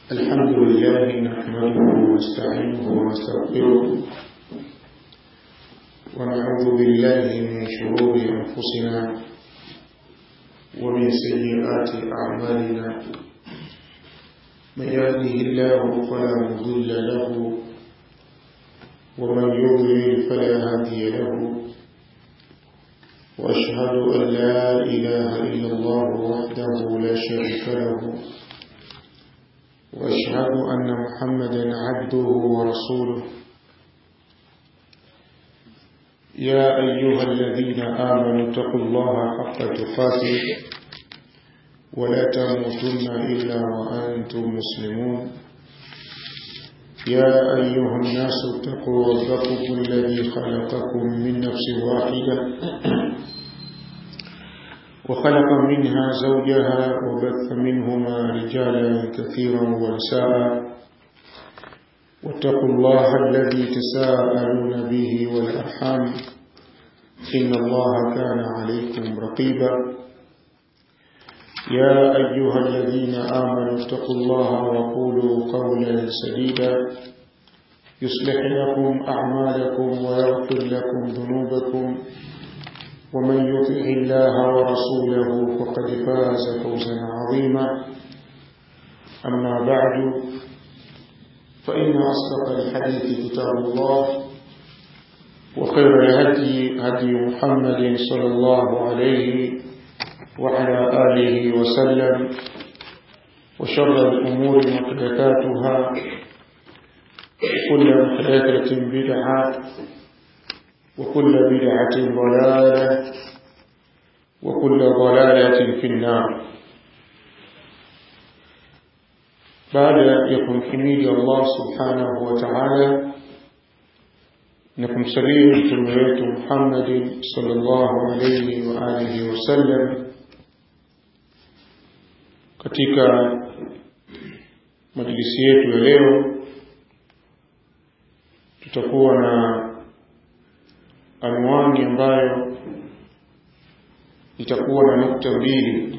الحمد لله نحمده ونستعينه ونستغفره ونعوذ بالله من شرور أنفسنا ومن سيئات أعمالنا من يهده الله فلا مضل له ومن يضلل فلا هادي له وأشهد أن لا إله إلا الله وحده لا شريك له وأشهد أن محمدا عبده ورسوله يا أيها الذين آمنوا اتقوا الله حق تقاته ولا تموتن إلا وأنتم مسلمون يا أيها الناس اتقوا ربكم الذي خلقكم من نفس واحدة وخلق منها زوجها وبث منهما رجالا كثيرا ونساء واتقوا الله الذي تساءلون به والأرحام إن الله كان عليكم رقيبا يا أيها الذين آمنوا اتقوا الله وقولوا قولا سديدا يصلح لكم أعمالكم ويغفر لكم ذنوبكم ومن يطع الله ورسوله فقد فاز فوزا عظيما أما بعد فإن أصدق الحديث كتاب الله وخير الهدي هدي محمد صلى الله عليه وعلى آله وسلم وشر الأمور محدثاتها وكل محدثة بدعة وكل بدعة ضلالة وكل ضلالة في النار بعد يكون حميد الله سبحانه وتعالى نكم سليم تلوية محمد صلى الله عليه وآله وسلم katika majlisi yetu ya leo tutakuwa na anwani ambayo itakuwa na nukta mbili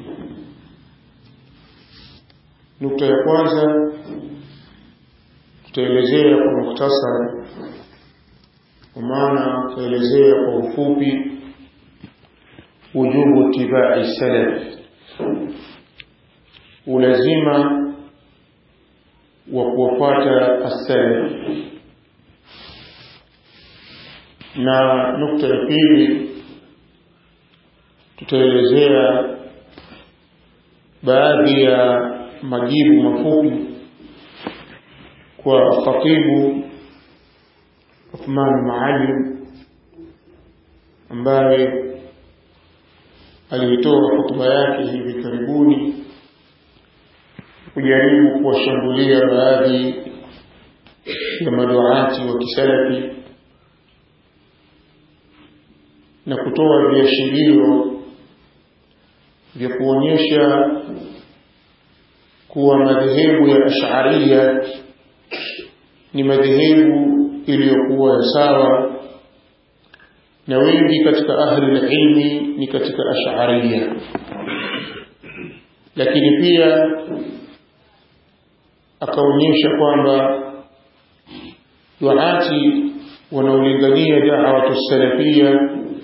nukta ya kwanza tutaelezea kwa mukhtasari kwa maana tutaelezea kwa ufupi wujubu tibai salaf ulazima wa kuwafuata as-salaf na nukta ya pili tutaelezea baadhi ya majibu mafupi kwa khatibu Uthman Maalim ambaye alitoa hotuba yake hivi karibuni kujaribu kuwashambulia baadhi ya maduati wa kisalafi na kutoa viashirio vya kuonyesha kuwa madhehebu ya Ash'ariyya ni madhehebu iliyokuwa ya sawa na wengi katika ahli ilmi ni katika Ash'ariyya lakini pia akaonyesha kwamba duati wanaolingania da'watu salafia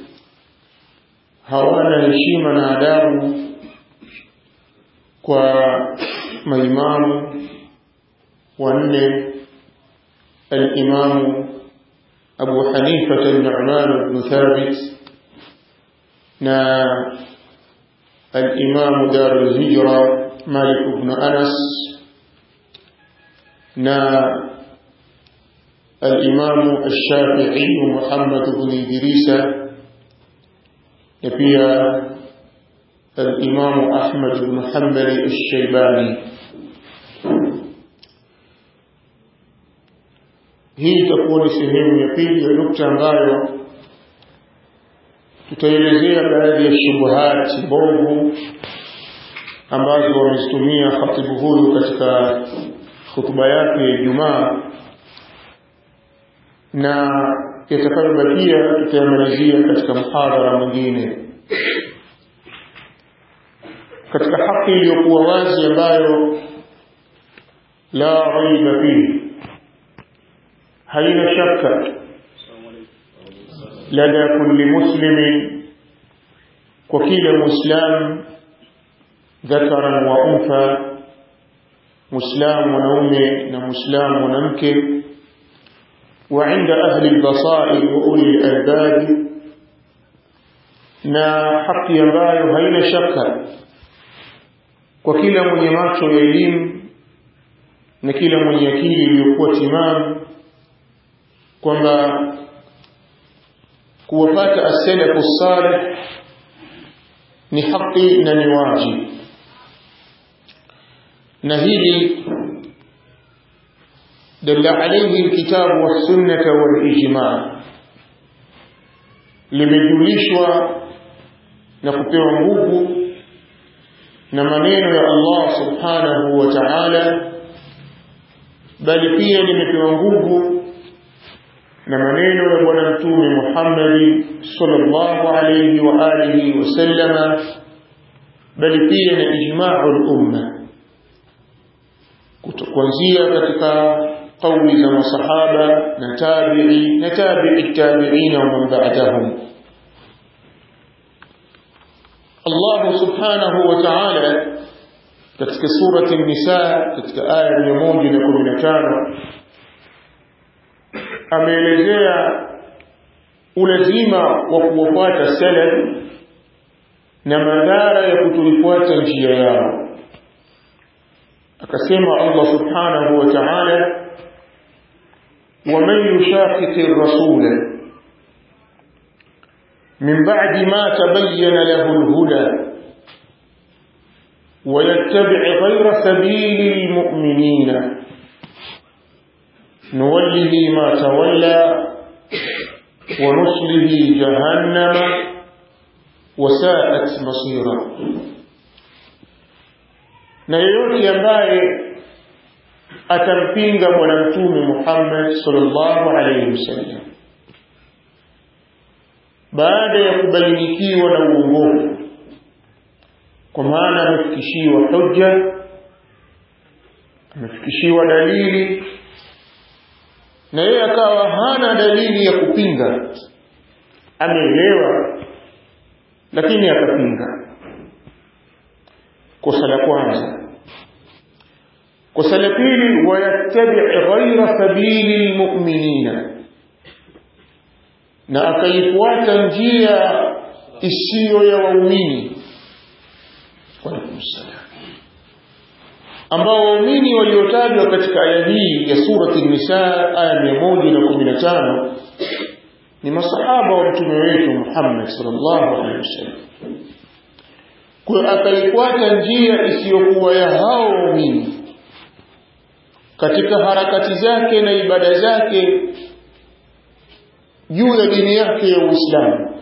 hawana heshima na adabu kwa maimamu wanne al-imamu Abu Hanifa al-Nu'man ibn Thabit na al-imamu Dar al-Hijra Malik ibn Anas na al-imamu al-Shafi'i Muhammad ibn Idrisa na pia al-Imam Ahmad ibn Hanbal al-Shaybani hii itakuwa ni sehemu ya pili ya nukta ambayo tutaelezea baadhi ya shubuhati mbovu ambazo wamezitumia khatibu huyu katika hutuba yake ya Ijumaa na yatakayobakia tutayamalizia katika mhadhara mwingine katika haki iliyokuwa wazi ambayo لا ريب فيه haina shaka lada kulli muslimin kwa kila muislam dhakaran wa untha muislam mwanaume na muislam mwanamke wa inda ahli albasair wa uli albab na haki ambayo haina shaka kwa kila mwenye macho ya elimu na kila mwenye akili iliyokuwa timamu kwamba kuwapata as-salafu salih ni haki na ni wajibu na hili dalla alayhi alkitabu was-sunnah wal-ijma' limejulishwa na kupewa nguvu na maneno ya Allah subhanahu wa ta'ala bali pia limepewa nguvu na maneno ya bwana mtume Muhammad sallallahu alayhi wa alihi wasallama bali pia na ijma'ul umma kuanzia katika kauli za masahaba na tabi'i na tabi'i tabi'ina wa man ba'dahum Allah subhanahu wa ta'ala katika surati an-nisa katika aya 115 ameelezea ulazima wa kuwafuata salaf na madhara ya kutoifuata njia yao akasema Allah subhanahu wa ta'ala ومن يشاقق الرسول من بعد ما تبين له الهدى ويتبع غير سبيل المؤمنين نوله ما تولى ونصله جهنم وساءت مصيرا na yeyote ambaye atampinga bwana mtume Muhammad sallallahu alaihi wasallam baada ya kubainikiwa na uongofu kwa maana amefikishiwa hujja amefikishiwa dalili na yeye akawa hana dalili ya kupinga ameelewa lakini akapinga kosa la kwanza kosa la pili wayattabi ghaira sabili lmuminina na akaifuata njia isiyo ya waumini walaikum salam ambao waumini waliotajwa katika aya hii ya surati nisa aya 115 ni masahaba wa mtume wetu Muhammad sallallahu alaihi wasallam kwa akaifuata njia isiyokuwa ya hao waumini katika harakati zake na ibada zake juu ya dini yake ya Uislamu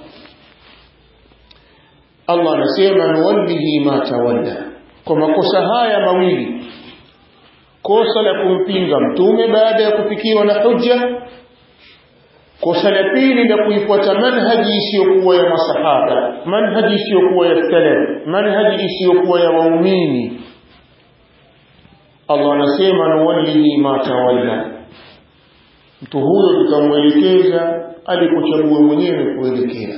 Allah anasema nuwallihi ma tawalla kwa makosa haya mawili kosa la kumpinga mtume baada ya kufikiwa na hujja kosa la pili la kuifuata manhaji isiyokuwa ya masahaba manhaji isiyokuwa ya salaf manhaji isiyokuwa ya waumini Allah anasema nuwallihi ma tawalla mtu huyo tutamwelekeza alikochagua mwenyewe kuelekea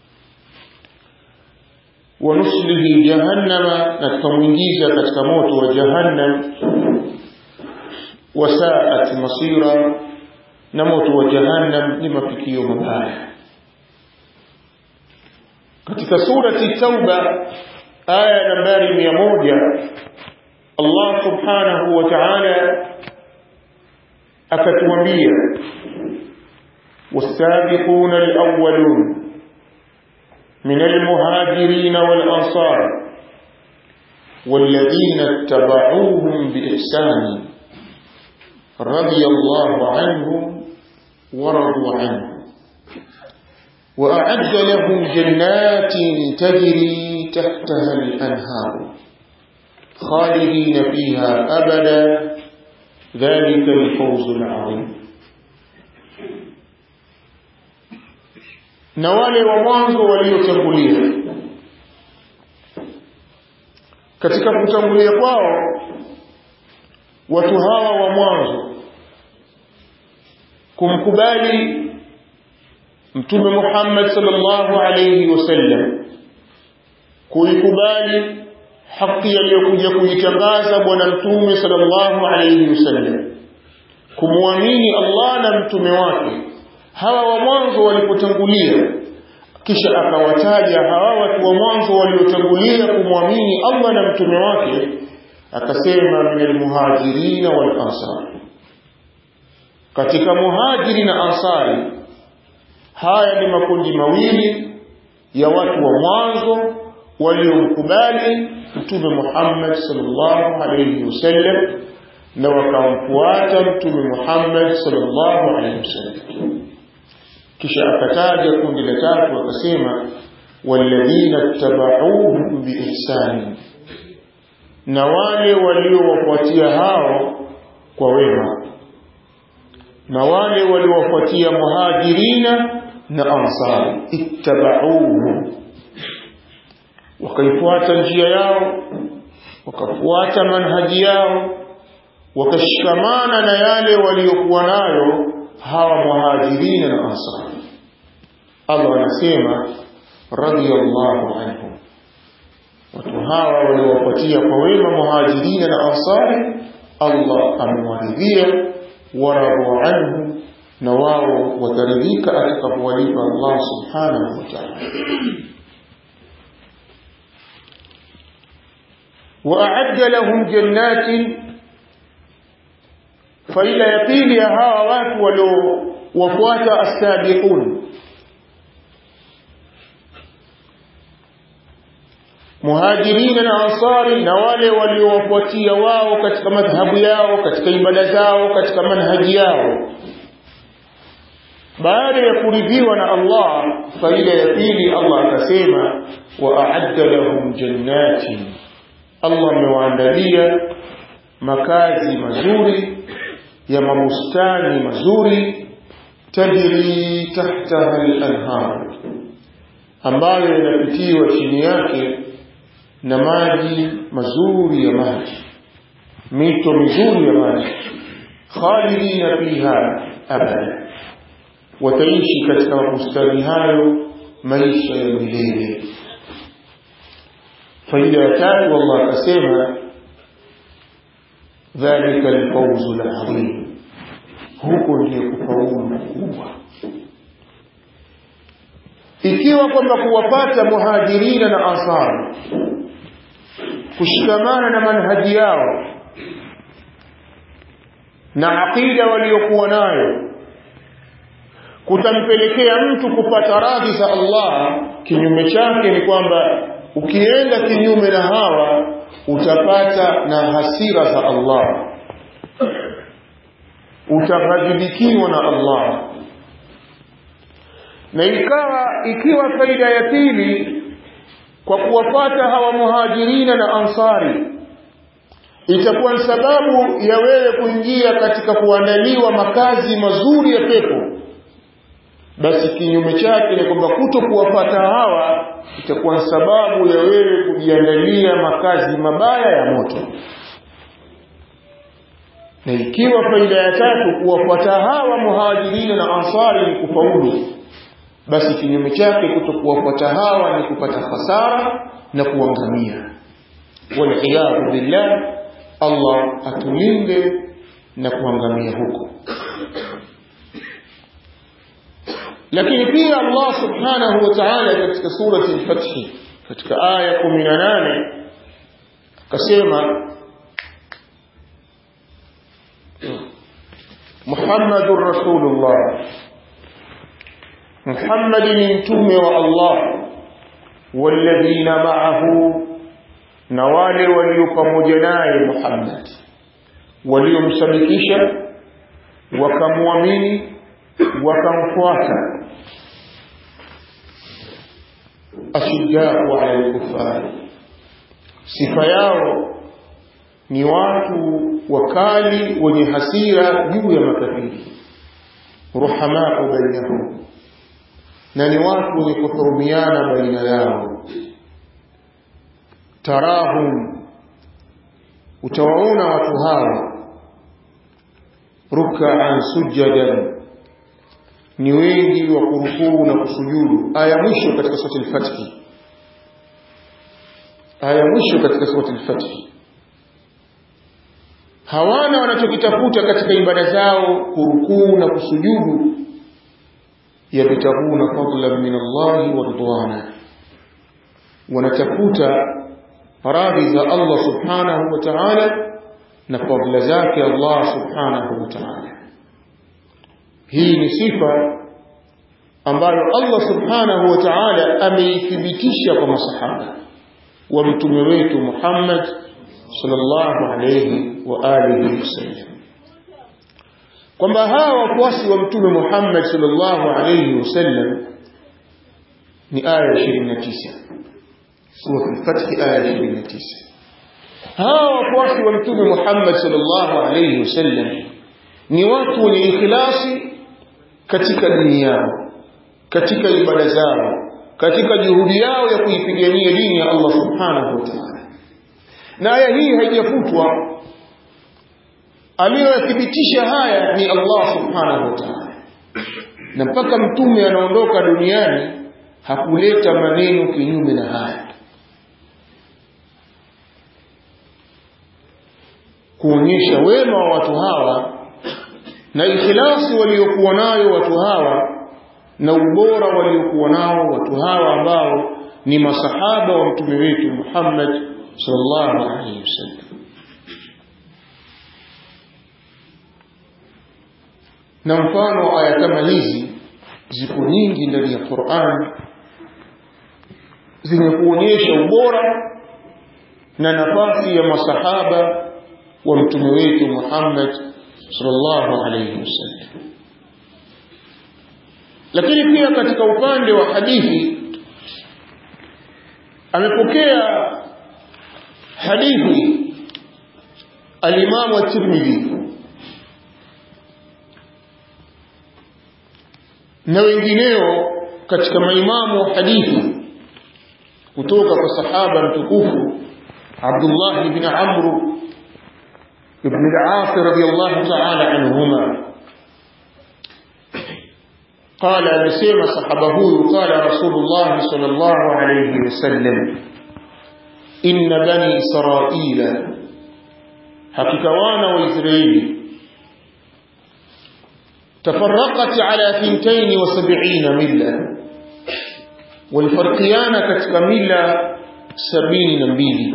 wanuslihi jahannama na tutamwingiza katika moto wa jahannam wasaat masira na moto wa jahannam ni mafikio mabaya katika surati tauba aya nambari mia moja Allah subhanahu wa ta'ala akatuambia والسابقون الأولون من المهاجرين والأنصار والذين اتبعوهم بإحسان رضي الله عنهم ورضوا عنه وأعد لهم جنات تجري تحتها الأنهار خالدين فيها أبدا ذلك الفوز العظيم na wale wa mwanzo waliotangulia katika kutangulia kwao watu hawa wa mwanzo kumkubali mtume Muhammad sallallahu alayhi wasallam kuikubali haki aliyokuja kuitangaza bwana mtume sallallahu alayhi wasallam kumwamini Allah na mtume wake hawa wa mwanzo walipotangulia kisha akawataja hawa watu wa mwanzo waliotangulia kumwamini Allah na mtume wake akasema minal muhajirina wal ansar katika muhajiri na ansari haya ni makundi mawili ya watu wa mwanzo waliomkubali mtume Muhammad sallallahu alayhi wasallam na wakamfuata mtume Muhammad sallallahu alayhi wasallam kisha akataja kundi la tatu akasema walladhina tabauhum biihsani na wale waliowafuatia hao kwa wema na wale waliowafuatia muhajirina na ansari ittabauhum wakaifuata njia yao wakafuata manhaji yao wakashikamana na yale waliokuwa nayo hawa muhajirina na ansari Allah anasema radiyallahu anhum watu hawa waliowapatia kwa wema muhajirina na ansari Allah amewaridhia waradu anhu na wao wataridhika atakapowalipa Allah subhanahu wa ta'ala وأعد لهم جنات faida ya pili ya hawa watu waliowafuata asabiqun muhajirina na ansari na wale waliowafuatia wao katika madhhabu yao katika ibada zao katika manhaji yao baada ya kuridhiwa na Allah faida ya pili Allah akasema wa a'adda lahum jannatin Allah amewaandalia makazi mazuri ya mabustani mazuri tajri tahtaha al-anhar ambayo yanapitiwa chini yake na maji mazuri ya maji mito mizuri ya maji khalidina fiha abada wataishi katika mabustani hayo maisha ya milele faida ya tatu Allah akasema dhalika alfawzu alazim huko ndiyo kufaulu kubwa ikiwa kwamba kuwapata muhajirina na ansari kushikamana na manhaji yao na aqida waliokuwa nayo kutampelekea mtu kupata radhi za Allah kinyume chake ni kwamba ukienda kinyume na hawa utapata na hasira za Allah utaghadhibikiwa na Allah na ikawa ikiwa faida ya pili kwa kuwafata hawa muhajirina na ansari itakuwa ni sababu ya wewe kuingia katika kuandaliwa makazi mazuri ya pepo basi kinyume chake ni kwamba kuto kuwafata hawa itakuwa ni sababu ya wewe kujiandalia makazi mabaya ya moto na ikiwa faida ya tatu kuwafuata hawa muhajirina na ansari ni kufaulu basi kinyume chake kuto kuwafuata hawa ni kupata hasara na kuangamia waliyadhu billah Allah atulinde na kuangamia huko lakini pia Allah subhanahu wa ta'ala katika surati al-Fath katika aya 18 akasema Muhammadur Rasulullah Muhammad ni mtume wa Allah walladhina ma'ahu na wale walio pamoja naye Muhammad waliomsadikisha wakamwamini wakamfuata ashiddau ala al-kuffar sifa yao ni watu wakali wenye hasira juu ya makafiri ruhamau bainahum na ni watu wenye kuhurumiana baina yao tarahum utawaona watu hawa ruk'an sujadan ni wengi wa kurukuu na kusujudu aya mwisho katika sura al-fath aya mwisho katika sura al-fath hawana wanachokitafuta katika ibada zao kurukuu na kusujudu yabtaguna fadlan min Allah wa ridwana wanatafuta radhi za Allah subhanahu wa ta'ala na fadla zake Allah subhanahu wa ta'ala hii ni sifa ambayo Allah subhanahu wa ta'ala ameithibitisha kwa masahaba wa mtume wetu Muhammad sallallahu alayhi wa alihi wasallam kwamba hawa wafuasi wa mtume Muhammad sallallahu alayhi wasallam ni aya 29 sura al-Fath aya 29 hawa wafuasi wa mtume Muhammad sallallahu alayhi wasallam ni watu wenye ikhlasi katika dini yao katika ibada zao katika juhudi yao ya kuipigania dini ya Allah subhanahu wa ta'ala na aya hii haijafutwa aliyothibitisha haya ni Allah subhanahu wa ta'ala na mpaka mtume anaondoka duniani hakuleta maneno kinyume na haya kuonyesha wema wa watu hawa na ikhlasi waliokuwa nayo watu hawa na ubora waliokuwa nao watu hawa ambao ni masahaba wa mtume wetu Muhammad sallallahu alaihi wasallam na mfano aya kama hizi ziko nyingi ndani ya Qur'an zenye kuonyesha ubora na nafasi ya masahaba wa mtume wetu Muhammad sallallahu alayhi wasallam lakini pia katika upande wa hadithi amepokea hadithi al-Imam at-Tirmidhi na wengineo katika maimamu wa hadithi kutoka kwa sahaba mtukufu Abdullah ibn Amr ibn al-As radiyallahu ta'ala anhuma قال amesema sahaba huyu qala rasulullah sallallahu alayhi wasallam inna bani israila hakika wana wa israeli تفرقت على ثنتين وسبعين ملة والفرقيان كتك ملة سبعين نبيل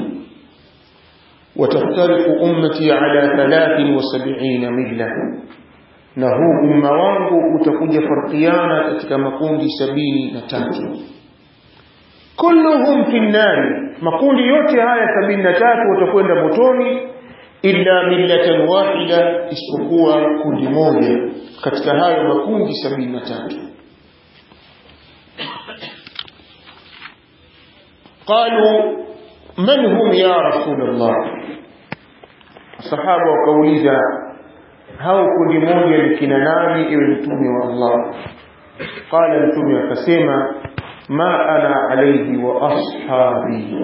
وتفترق أمتي على ثلاث وسبعين ملة نهو أم وانغو utakuja farqiana katika makundi sabini na tatu kulluhum fi nnari makundi yote haya sabini na tatu watakwenda motoni illa millatan wahida isipokuwa kundi moja katika hayo makundi sabini na tatu qalu man hum ya rasulullah sahaba wakauliza hao kundi moja ni kina nani iwe mtume wa Allah qala mtume akasema ma ana alayhi wa ashabi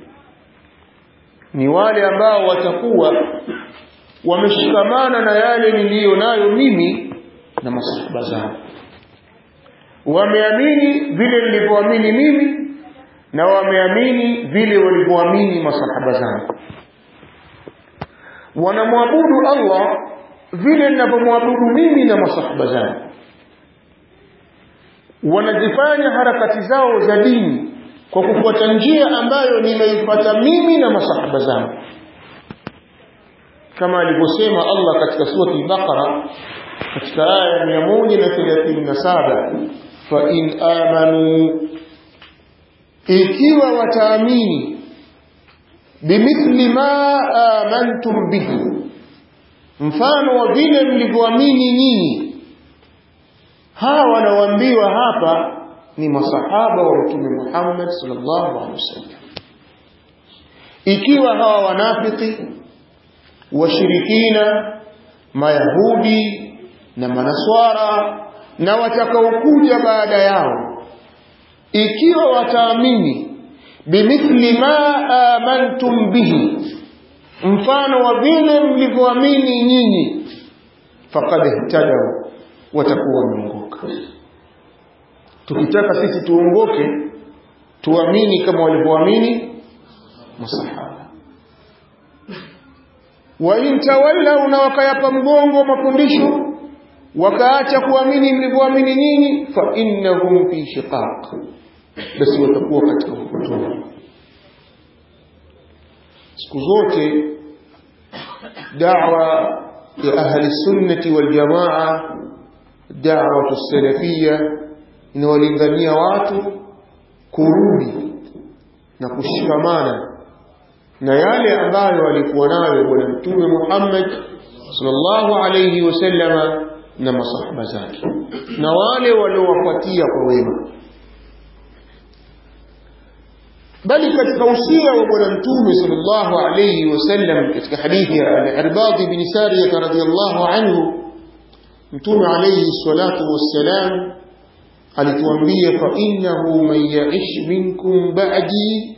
ni wale ambao watakuwa wameshikamana na yale niliyo nayo mimi na masahaba zangu wameamini vile nilivyoamini mimi na wameamini vile walivyoamini masahaba zangu wanamwabudu Allah vile ninavyomwabudu mimi na masahaba zangu wanazifanya harakati zao za dini kwa kufuata njia ambayo nimeifuata mimi na masahaba zangu kama alivyosema Allah katika sura al-Baqara katika aya 137 fa in amanu ikiwa wataamini bimithli ma amantum bihi mfano wa vile mlivyoamini nyinyi hawa wanaoambiwa hapa ni masahaba wa mtume Muhammad sallallahu alaihi wasallam ikiwa hawa wanafiki washirikina mayahudi na manaswara na watakaokuja baada yao ikiwa wataamini bimithli ma amantum bihi mfano wa vile mlivyoamini nyinyi faqad ihtadaw watakuwa wameongoka tukitaka sisi tuongoke tuamini kama walivyoamini masahaba wa in tawallau na wakayapa mgongo mafundisho wakaacha kuamini mlivyoamini nyinyi fa innahum fi shiqaq basi watakuwa katika upotovu siku zote da'wa ya ahli sunnati wal jamaa da'wa salafia inawalingania watu kurudi na kushikamana na yale ambayo walikuwa nayo bwana mtume Muhammad sallallahu alayhi wasallama na masahaba zake na wale waliowafuatia kwa wema bali katika usia wa bwana mtume sallallahu alayhi wasallam katika hadithi ya al-Irbad bin Sariyah radhiyallahu anhu mtume alayhi salatu wassalam alituambia fa innahu man ya'ish minkum ba'di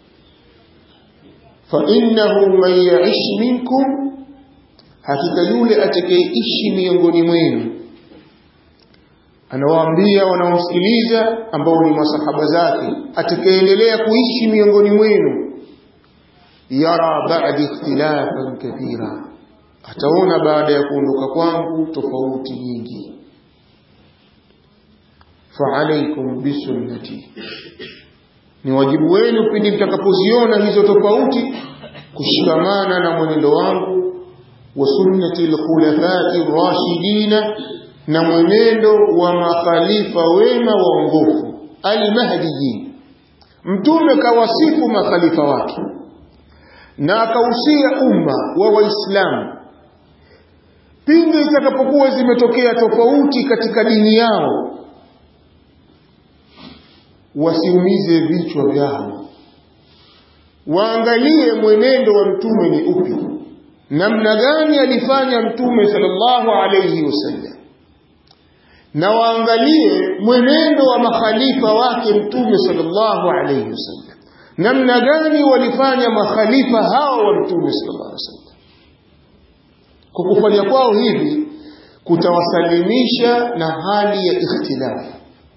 fa innahu man ya'ish minkum hakika yule atakayeishi miongoni mwenu anawaambia wanaomsikiliza ambao ni masahaba zake atakayeendelea kuishi miongoni mwenu yara ba'di ikhtilafan kathira ataona baada ya kuondoka kwangu tofauti nyingi fa'alaykum bisunnati ni wajibu wenu pindi mtakapoziona hizo tofauti kushikamana na mwenendo wangu wa sunnati al-khulafai ar-rashidina na mwenendo wa makhalifa wema waongofu al-mahdiyin mtume kawasifu makhalifa wake na akausia umma wa waislamu pindi itakapokuwa zimetokea tofauti katika dini yao wasiumize vichwa vyao waangalie mwenendo wa mtume ni upi namna gani alifanya mtume sallallahu alayhi wasallam na waangalie mwenendo wa makhalifa wake mtume sallallahu alayhi wasallam namna gani walifanya makhalifa hao wa mtume sallallahu alayhi wasallam kwa kufanya kwao hivi kutawasalimisha na hali ya ikhtilafu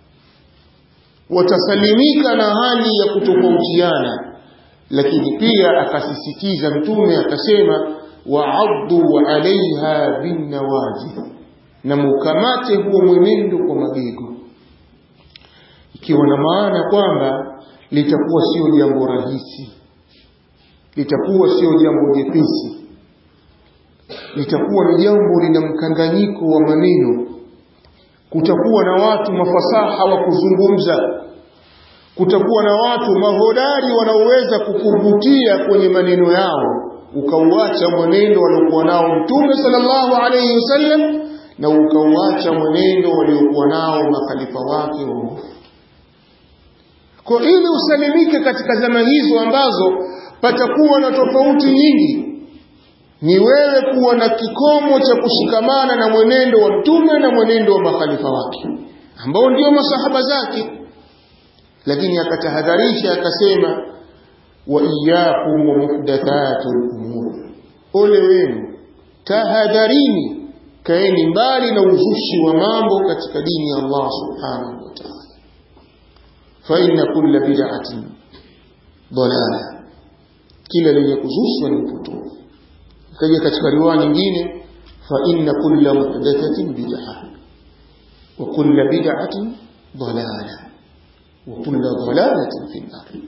watasalimika na hali ya kutofautiana lakini pia akasisitiza mtume akasema wa'addu alaiha binnawajid na mukamate huo mwenendo kwa mabego ikiwa na maana kwamba litakuwa sio jambo rahisi litakuwa sio jambo jepesi litakuwa ni jambo lina mkanganyiko wa maneno kutakuwa na watu mafasaha wa kuzungumza kutakuwa na watu mahodari wanaoweza kukuvutia kwenye maneno yao ukauacha mwenendo waliokuwa nao mtume sallallahu alayhi wasallam na ukauacha mwenendo waliokuwa nao makhalifa wake waongofu kwa ili usalimike katika zama hizo ambazo patakuwa na tofauti nyingi ni wewe kuwa na kikomo cha kushikamana na mwenendo wa mtume na mwenendo wa makhalifa wake ambao ndio masahaba zake lakini akatahadharisha akasema wa iyyakum wa muhdathatul umur ole wenu tahadharini kaeni mbali na uzushi wa mambo katika dini ya Allah subhanahu wa ta'ala fa inna kulla bid'atin dalala kila lenye kuzushwa ni upotovu kaja katika riwaya nyingine fa inna kulla muhdathatin bid'ah wa kulla bid'atin dalala wa kulla dalalatin fi an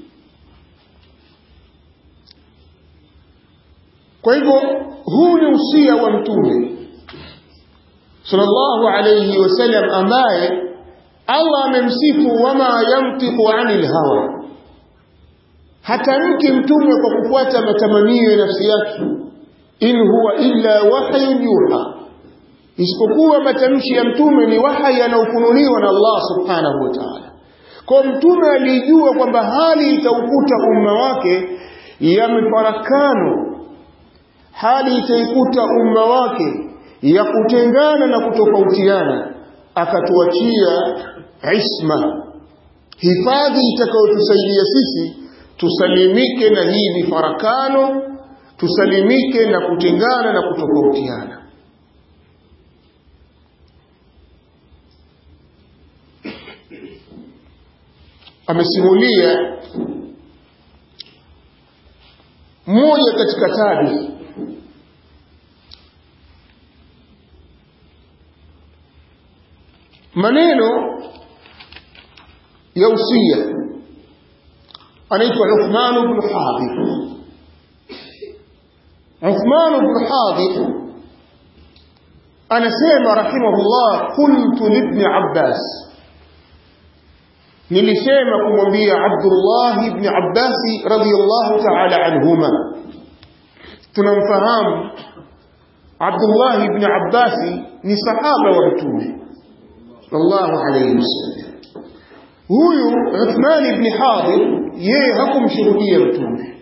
kwa hivyo huu ni usia wa mtume sallallahu alayhi wasallam ambaye Allah amemsifu wama yantiqu anil hawa hatamki mtume kwa kufuata matamanio ya nafsi yake in huwa illa wahyun yuha isipokuwa matamshi ya mtume ni wahyi yanayofunuliwa na Allah subhanahu wa ta'ala kwa mtume alijua kwamba hali itaukuta umma wake ya mifarakano hali itaikuta umma wake ya kutengana na kutofautiana akatuachia isma hifadhi itakayotusaidia sisi tusalimike na hii mifarakano tusalimike na kutengana na kutofautiana amesimulia mmoja katika tabi maneno ya usia anaitwa Uthman ibn Hadith Uthman ibn Hadith anasema rahimahullah qultu libni Abbas nilisema kumwambia Abdullah ibn Abbas radiyallahu ta'ala anhuma tunamfahamu Abdullah ibn Abbas ni sahaba wa mtume sallallahu alayhi wasallam huyu Uthman ibn Hadith yeye hakumshuhudia mtume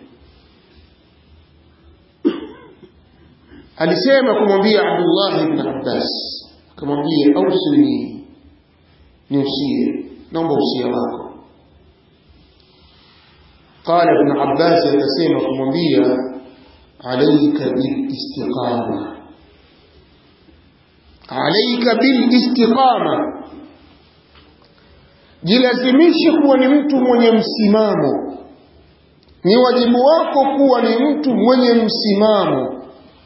alisema kumwambia Abdullah ibn Abbas akamwambia ausini niusie naomba usia wako قال ابن عباس akasema kumwambia عليك بالاستقامة عليك بالاستقامة jilazimishe kuwa ni mtu mwenye msimamo ni wajibu wako kuwa ni mtu mwenye msimamo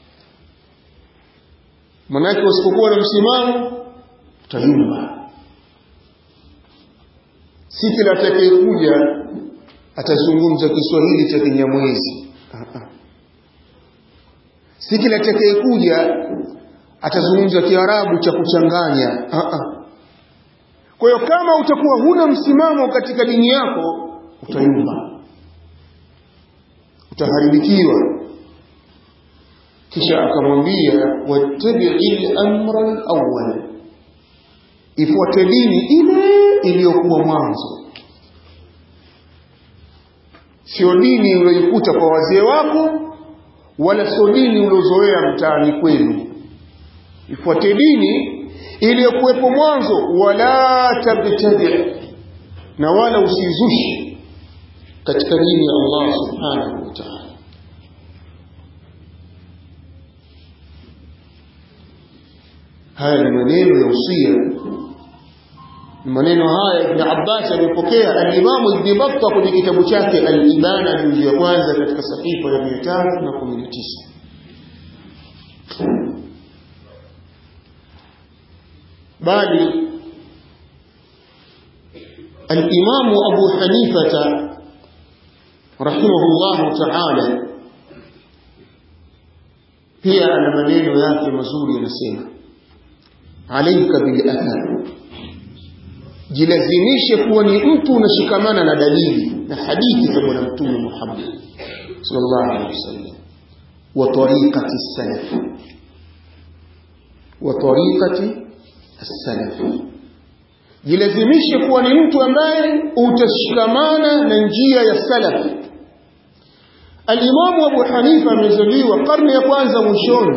manake usipokuwa na msimamo utayumba si kila atakayekuja atazungumza kiswahili cha kinyamwezi si kila atakayekuja atazungumza kiarabu cha kuchanganya kwa hiyo kama utakuwa huna msimamo katika dini yako utayumba utaharibikiwa kisha akamwambia wattabi'i al-amra al-awwal ifuate dini ile iliyokuwa mwanzo sio dini uliyoikuta kwa wazee wako wala sio dini uliozoea mtaani kwenu ifuate dini iliyokuwepo mwanzo wala tabtadi na wala usizushi katika dini ya Allah subhanahu wa ta'ala haya ni maneno ya usia maneno haya Ibn Abbas amepokea al-Imam Ibn Battah kwenye kitabu chake al-Ibana juzu ya kwanza katika sahifa ya 319 bali al-Imam Abu Hanifa rahimahullah ta'ala pia ana maneno yake mazuri yanasema alaika bil athar jilazimishe kuwa ni mtu unashikamana na dalili na hadithi za bwana mtume Muhammad sallallahu alaihi wasallam wa tariqati salaf wa tariqati as-salaf jilazimishe kuwa ni mtu ambaye utashikamana na njia ya salaf Al-Imam Abu Hanifa amezaliwa karne ya kwanza mwishoni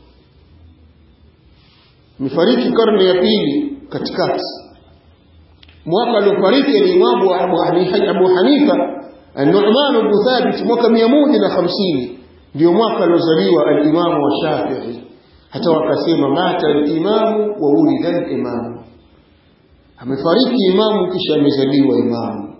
amefariki karne ya pili katikati mwaka aliofariki alimamu Abu Hanifa An-Nu'man ibn Thabit mwaka 150 ndio mwaka aliozaliwa al-Imam wa Shafi'i hata wakasema mata al-Imam wa ulida al-Imam amefariki imamu kisha amezaliwa imamu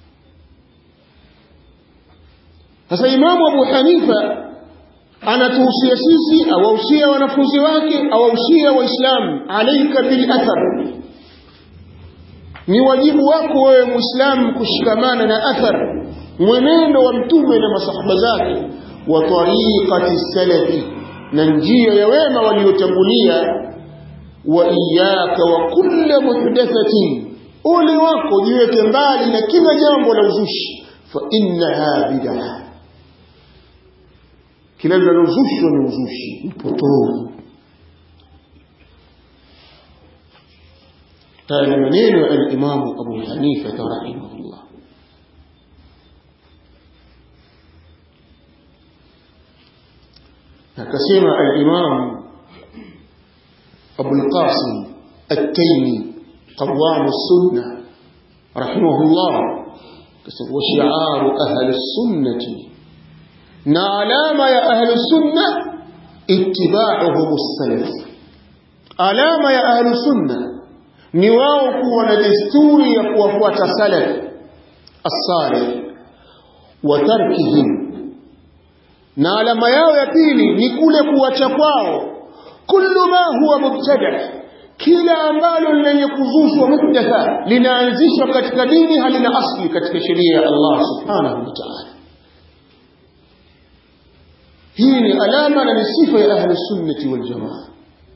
sasa imamu Abu Hanifa anatuhusia sisi awahusia wanafunzi wake awahusia waislamu alaika bil athar ni wajibu wako wewe muislamu kushikamana na athar mwenendo wa mtume na masahaba zake wa tariqati salafi na njia ya wema waliotangulia wa iyaka wa kulla muhdathatin ule wako jiweke mbali na kila jambo la uzushi fa innaha bid'ah kila linalozushwa ni uzushi mpotovu haya ni maneno ya alimamu abu hanifa rahimahullah akasema alimamu abulqasim التيمي قوام السنة رحمه الله وشعار أهل السنة na alama ya ahlu sunna ittiba'uhum salaf alama ya ahlu sunna ni wao kuwa na desturi ya kuwafuata salaf as-salih wa tarkihim na alama yao ya pili ni kule kuacha kwao kullu ma huwa mubtada kila ambalo lenye kuzushwa muhdatha linaanzishwa katika dini halina asli katika sheria ya Allah subhanahu wa ta'ala hii ni alama na ni sifa ya ahli sunnati wal jamaa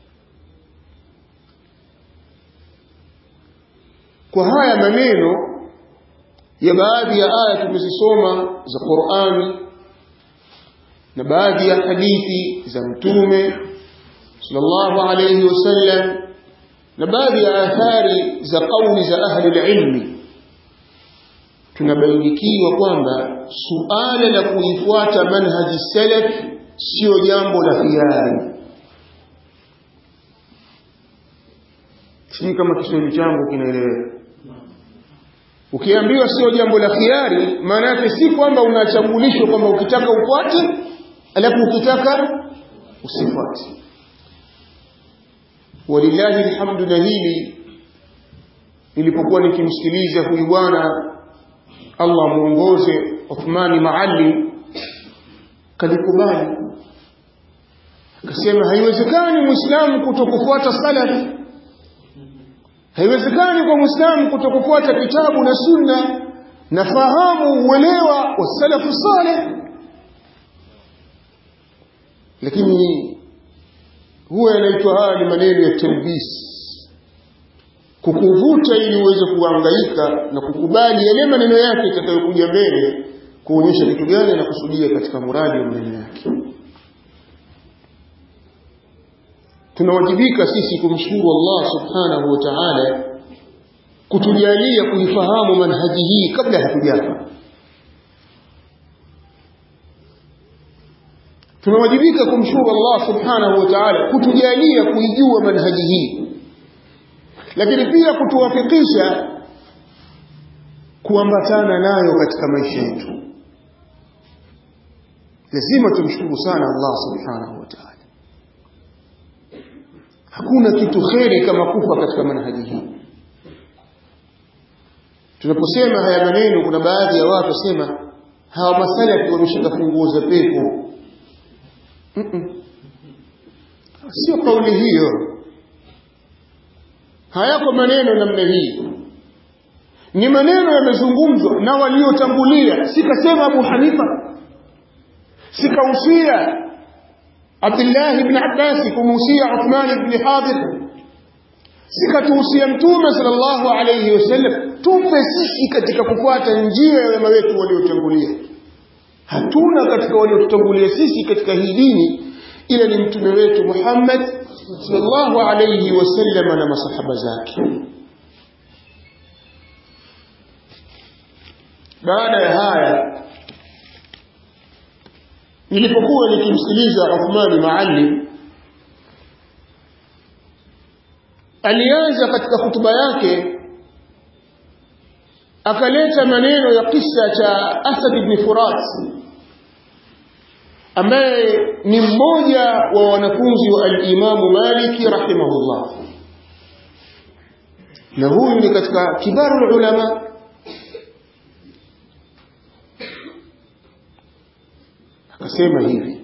kwa haya maneno ya baadhi ya aya tumezisoma za Qur'ani na baadhi ya hadithi za mtume sallallahu alayhi wasallam na baadhi ya athari za kauli za ahli ilmi tunabainikiwa kwamba suala la kuifuata manhaji salaf sio jambo la hiari sijui kama kiswahili changu kinaeleweka ukiambiwa sio jambo la khiari maana yake si kwamba unachagulishwa kwamba ukitaka ufuate alafu ukitaka usifuate walillahi alhamdu na hili nilipokuwa nikimsikiliza huyu bwana Allah muongoze Uthmani Maalim kalikubali akasema haiwezekani muislamu kutokufuata salaf haiwezekani kwa muislamu kutokufuata kitabu na sunna na fahamu uelewa wa salafu saleh lakini huwa yanaitwa haya ni maneno ya talbis kukuvuta ili uweze kuhangaika na kukubali yale maneno yake itakayokuja mbele kuonyesha kitu gani anakusudia katika muradi wa maneno yake tunawajibika sisi kumshukuru Allah subhanahu wa ta'ala kutujalia kuifahamu manhaji hii kabla hatujafa tunawajibika kumshukuru Allah subhanahu wa ta'ala kutujalia kuijua manhaji hii lakini pia kutuwafikisha kuambatana nayo katika maisha yetu lazima tumshukuru sana Allah subhanahu wa ta'ala hakuna kitu kheri kama kufa katika manhaji hii tunaposema haya maneno kuna baadhi ya watu wasema hawa masalafi wameshika funguo za pepo mm -mm. sio kauli hiyo hayako maneno namna hii ni maneno yamezungumzwa na waliotangulia sikasema Abu Hanifa sikausia Abdullah ibn Abbas kumuhusia Uthman ibn Hadir sikatuhusia Mtume sallallahu alayhi wasallam tupe sisi katika kufuata njia ya wema wetu waliotangulia hatuna katika waliotutangulia sisi katika hii dini ila ni mtume wetu Muhammad sallallahu alayhi wasallam na masahaba zake baada ya haya nilipokuwa nikimsikiliza Uthmani Maalim alianza katika hutuba yake akaleta maneno ya kisa cha Asad ibn Furat ambaye ni mmoja wa wanafunzi wa al-Imamu Maliki rahimahullah na huyu ni katika kibaru ulama akasema hivi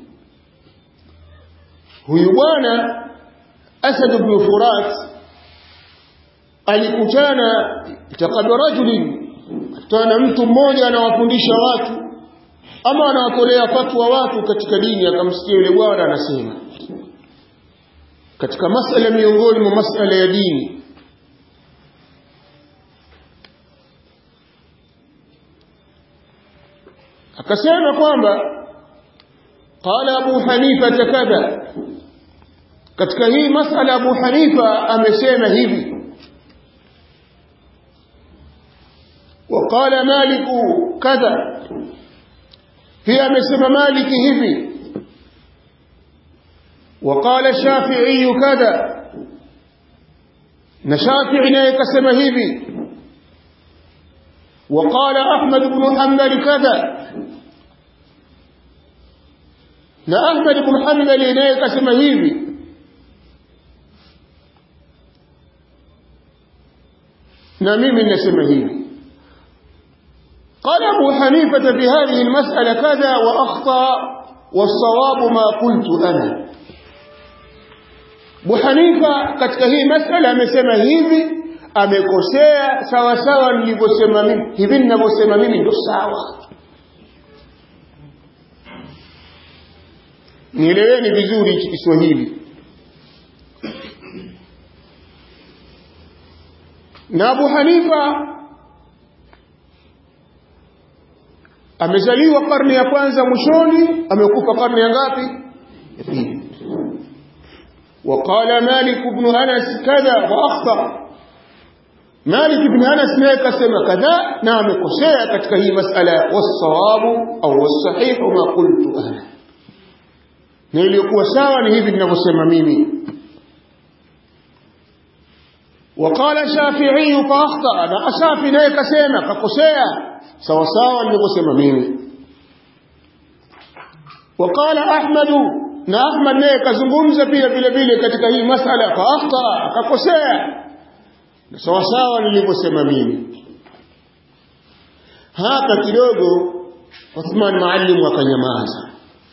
huyu bwana Asad ibn Furat alikutana taqad rajulin kutana mtu mmoja anawafundisha watu ama anawatolea fatwa watu katika dini akamsikia yule bwana anasema katika masala miongoni mwa masala ya dini akasema kwamba qala abu hanifa kadha katika hii masala abu hanifa amesema hivi وقال مالك كذا هي مسمى مالك هبي وقال الشافعي كذا نشافعي نيكسم هبي وقال أحمد بن حنبل كذا na Ahmad ibn Hanbali naye kasema hivi na mimi ninasema hivi قال أبو حنيفة في هذه المسألة كذا وأخطأ والصواب ما قلت أنا Abu Hanifa katika hii masala amesema hivi amekosea sawa sawa nilivyosema mimi hivi ninavyosema mimi ndio sawa nieleweni vizuri hichi Kiswahili na Abu Hanifa amezaliwa karne ya kwanza mwishoni amekufa karne ya ngapi ya pili وقال مالك بن أنس كذا وأخطأ مالك بن أنس ما يكسم كذا نعم كسيا كتك هي مسألة والصواب أو والصحيح ما قلت أنا nilikuwa sawa ni hivi ninavyosema mimi وقال الشافعي فاخطا na asafi naye kasema kakosea sawa sawa nilivyosema mimi وقال احمد na ahmad naye kazungumza pia vile vile katika hii masala faakhta akakosea na sawa sawa nilivyosema mimi hapa kidogo Uthman Maalim akanyamaza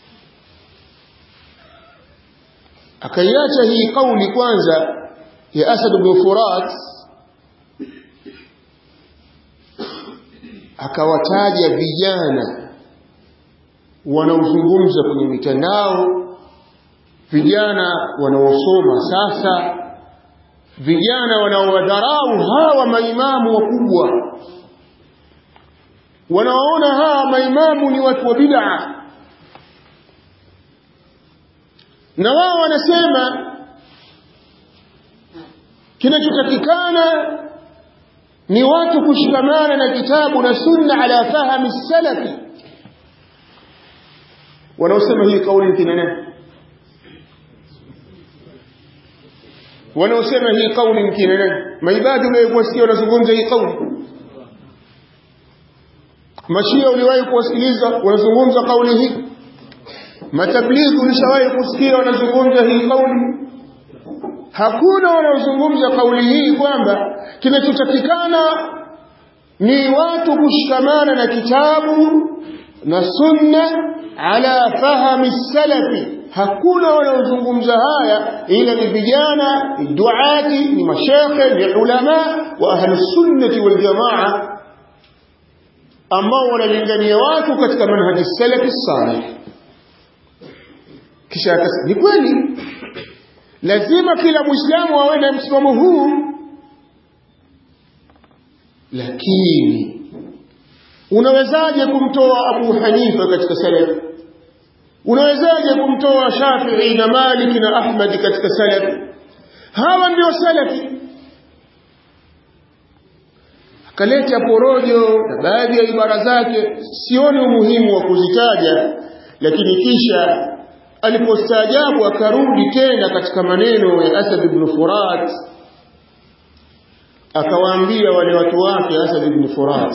akaiacha hii kauli kwanza ya Asad ibn Furat akawataja vijana wanaozungumza kwenye mitandao vijana wanaosoma sasa vijana wanaowadharau hawa maimamu wakubwa wanaoona hawa maimamu ni watu wa bid'a na wao wanasema kinachotakikana ni watu kushikamana na kitabu na sunna ala fahami salafi wanaosema hii kauli kina nani wanaosema hii kauli ni kina nani maibadi uliwahi kuwasikia wanazungumza hii kauli mashia uliwahi kuwasikiliza wanazungumza kauli hii matablighi ulishawahi kusikia wanazungumza hii kauli hakuna wanaozungumza kauli hii kwamba kinachotakikana ni watu kushikamana na kitabu na sunna ala fahami salafi hakuna wanaozungumza haya ila ni vijana ni duati ni mashekhe ni ulama wa ahli sunnati wal jamaa ambao wanalingania watu katika manhaji salafi salih kisha akasema ni kweli lazima kila muislamu awe na msimamo huu lakini unawezaje kumtoa Abu Hanifa katika salaf unawezaje kumtoa Shafi'i na Malik na Ahmad katika salaf hawa ndio salafi akaleta porojo na baadhi ya ibara zake sioni umuhimu wa kuzitaja lakini kisha alipostaajabu akarudi tena katika maneno ya Asad ibn Furat akawaambia wale watu wake Asad ibn Furat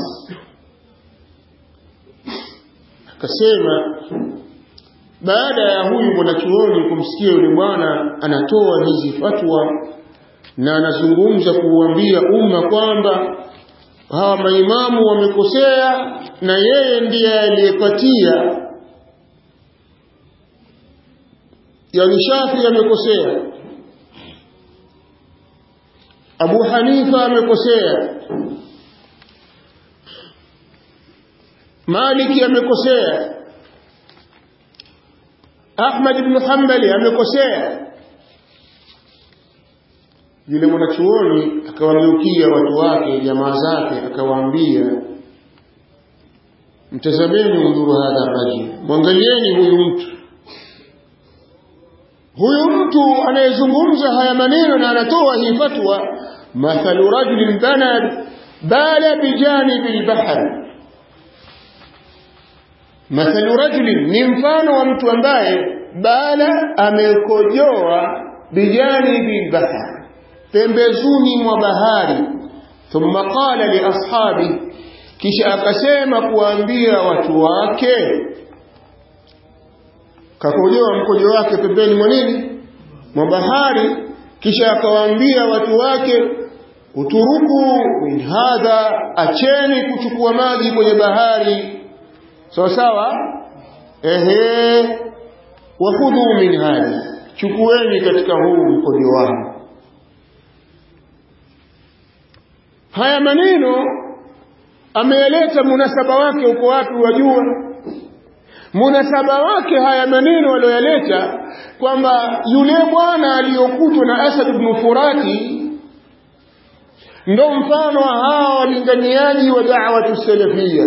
akasema baada ya huyu mwanachuoni kumsikia yule bwana anatoa hizi fatwa na anazungumza kuuambia umma kwamba hawa maimamu wamekosea na yeye ndiye aliyepatia yani Shafi amekosea Abu Hanifa amekosea Maliki amekosea Ahmad ibn Hanbali amekosea yule mwanachuoni akawageukia watu wake jamaa zake akawaambia mtazameni udhuru hadha rajul mwangalieni huyu mtu huyu mtu anayezungumza haya maneno na anatoa hii fatwa mathalu rajulin bana bala bijanibi lbahr mathalu rajulin ni mfano wa mtu ambaye bala amekojoa bijanibi lbahr pembezuni mwa bahari thumma qala liashabi kisha akasema kuwaambia watu wake kakojoa mkojo wake pembeni mwa nini mwa bahari kisha akawaambia watu wake uturuku min hadha acheni kuchukua maji kwenye bahari sawa sawa ehe wakhudhu min hadha chukueni katika huu mkojo wangu haya maneno ameeleta munasaba wake uko wapi wajua munasaba wake haya maneno aliyoyaleta kwamba yule bwana aliyokutwa na Asad ibn Furati ndo mfano wa hawa walinganiaji wa da'watu salafia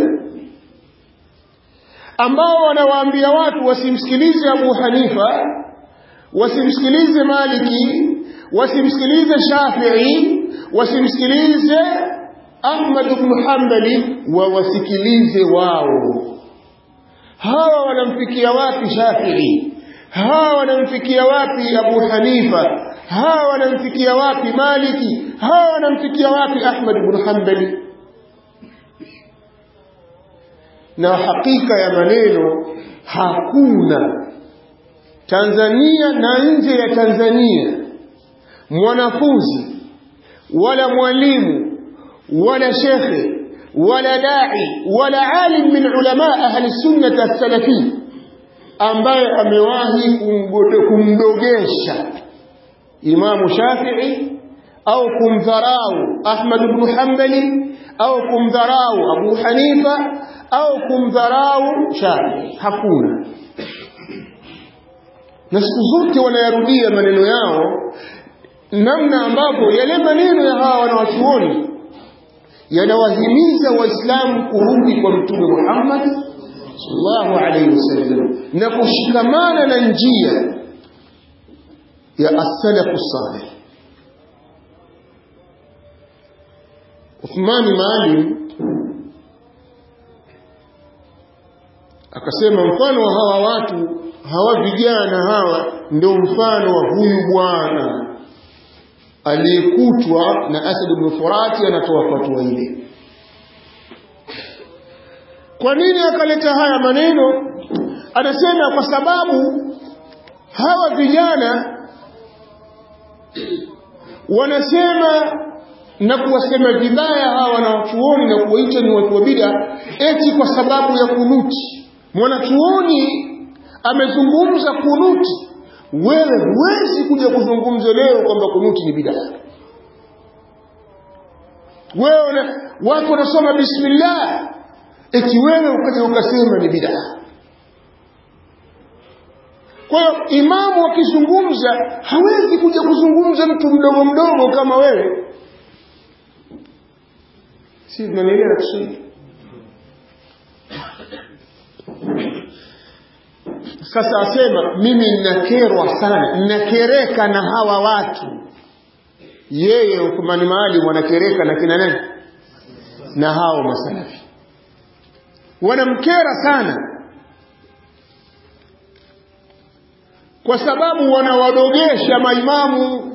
ambao wanawaambia watu wasimsikilize Abu Hanifa wasimsikilize Maliki wasimsikilize Shafi'i wasimsikilize Ahmad ibn Hanbali wawasikilize wao hawa wanamfikia wapi Shafi'i hawa wanamfikia wapi Abu Hanifa hawa wanamfikia wapi Maliki hawa wanamfikia wapi Ahmad ibn Hanbali na hakika ya maneno hakuna Tanzania na nje ya Tanzania mwanafunzi wala mwalimu wala shekhe wala dai wala alim min ulama ahli sunnah as-salafi ambaye amewahi kumdogesha Imamu Shafi'i au kumdharau Ahmad ibn Hanbali au kumdharau Abu Hanifa au kumdharau Shafi'i hakuna na siku zote wanayarudia maneno yao namna ambavyo yale maneno ya hawa wanawachuoni yanawahimiza waislamu kurudi kwa mtume Muhammad sallallahu alaihi wasallam na kushikamana na njia ya as-salafu salih Uthmani Maalim akasema mfano wa hawa watu hawa vijana hawa ndio mfano wa huyu bwana aliyekutwa na Asad ibn Furati anatoa fatwa ile. Kwa nini akaleta haya maneno? Anasema kwa sababu hawa vijana wanasema na kuwasema vibaya hawa wanachuoni na kuwaita ni watu wa bid'a eti kwa sababu ya kunuti. Mwanachuoni amezungumza kunuti wewe huwezi kuja kuzungumza leo kwamba kunuti ni bidaa wewe watu wanasoma bismillah eti wewe ukaja ukasema ni bidaa kwa hiyo imamu akizungumza hawezi kuja kuzungumza mtu mdogo mdogo kama wewe si tunanielewa Kiswahili sasa asema mimi ninakerwa sana ninakereka na hawa watu yeye Uthmani Maalim wanakereka na kina nani na hao masalafi wanamkera sana kwa sababu wanawadogesha maimamu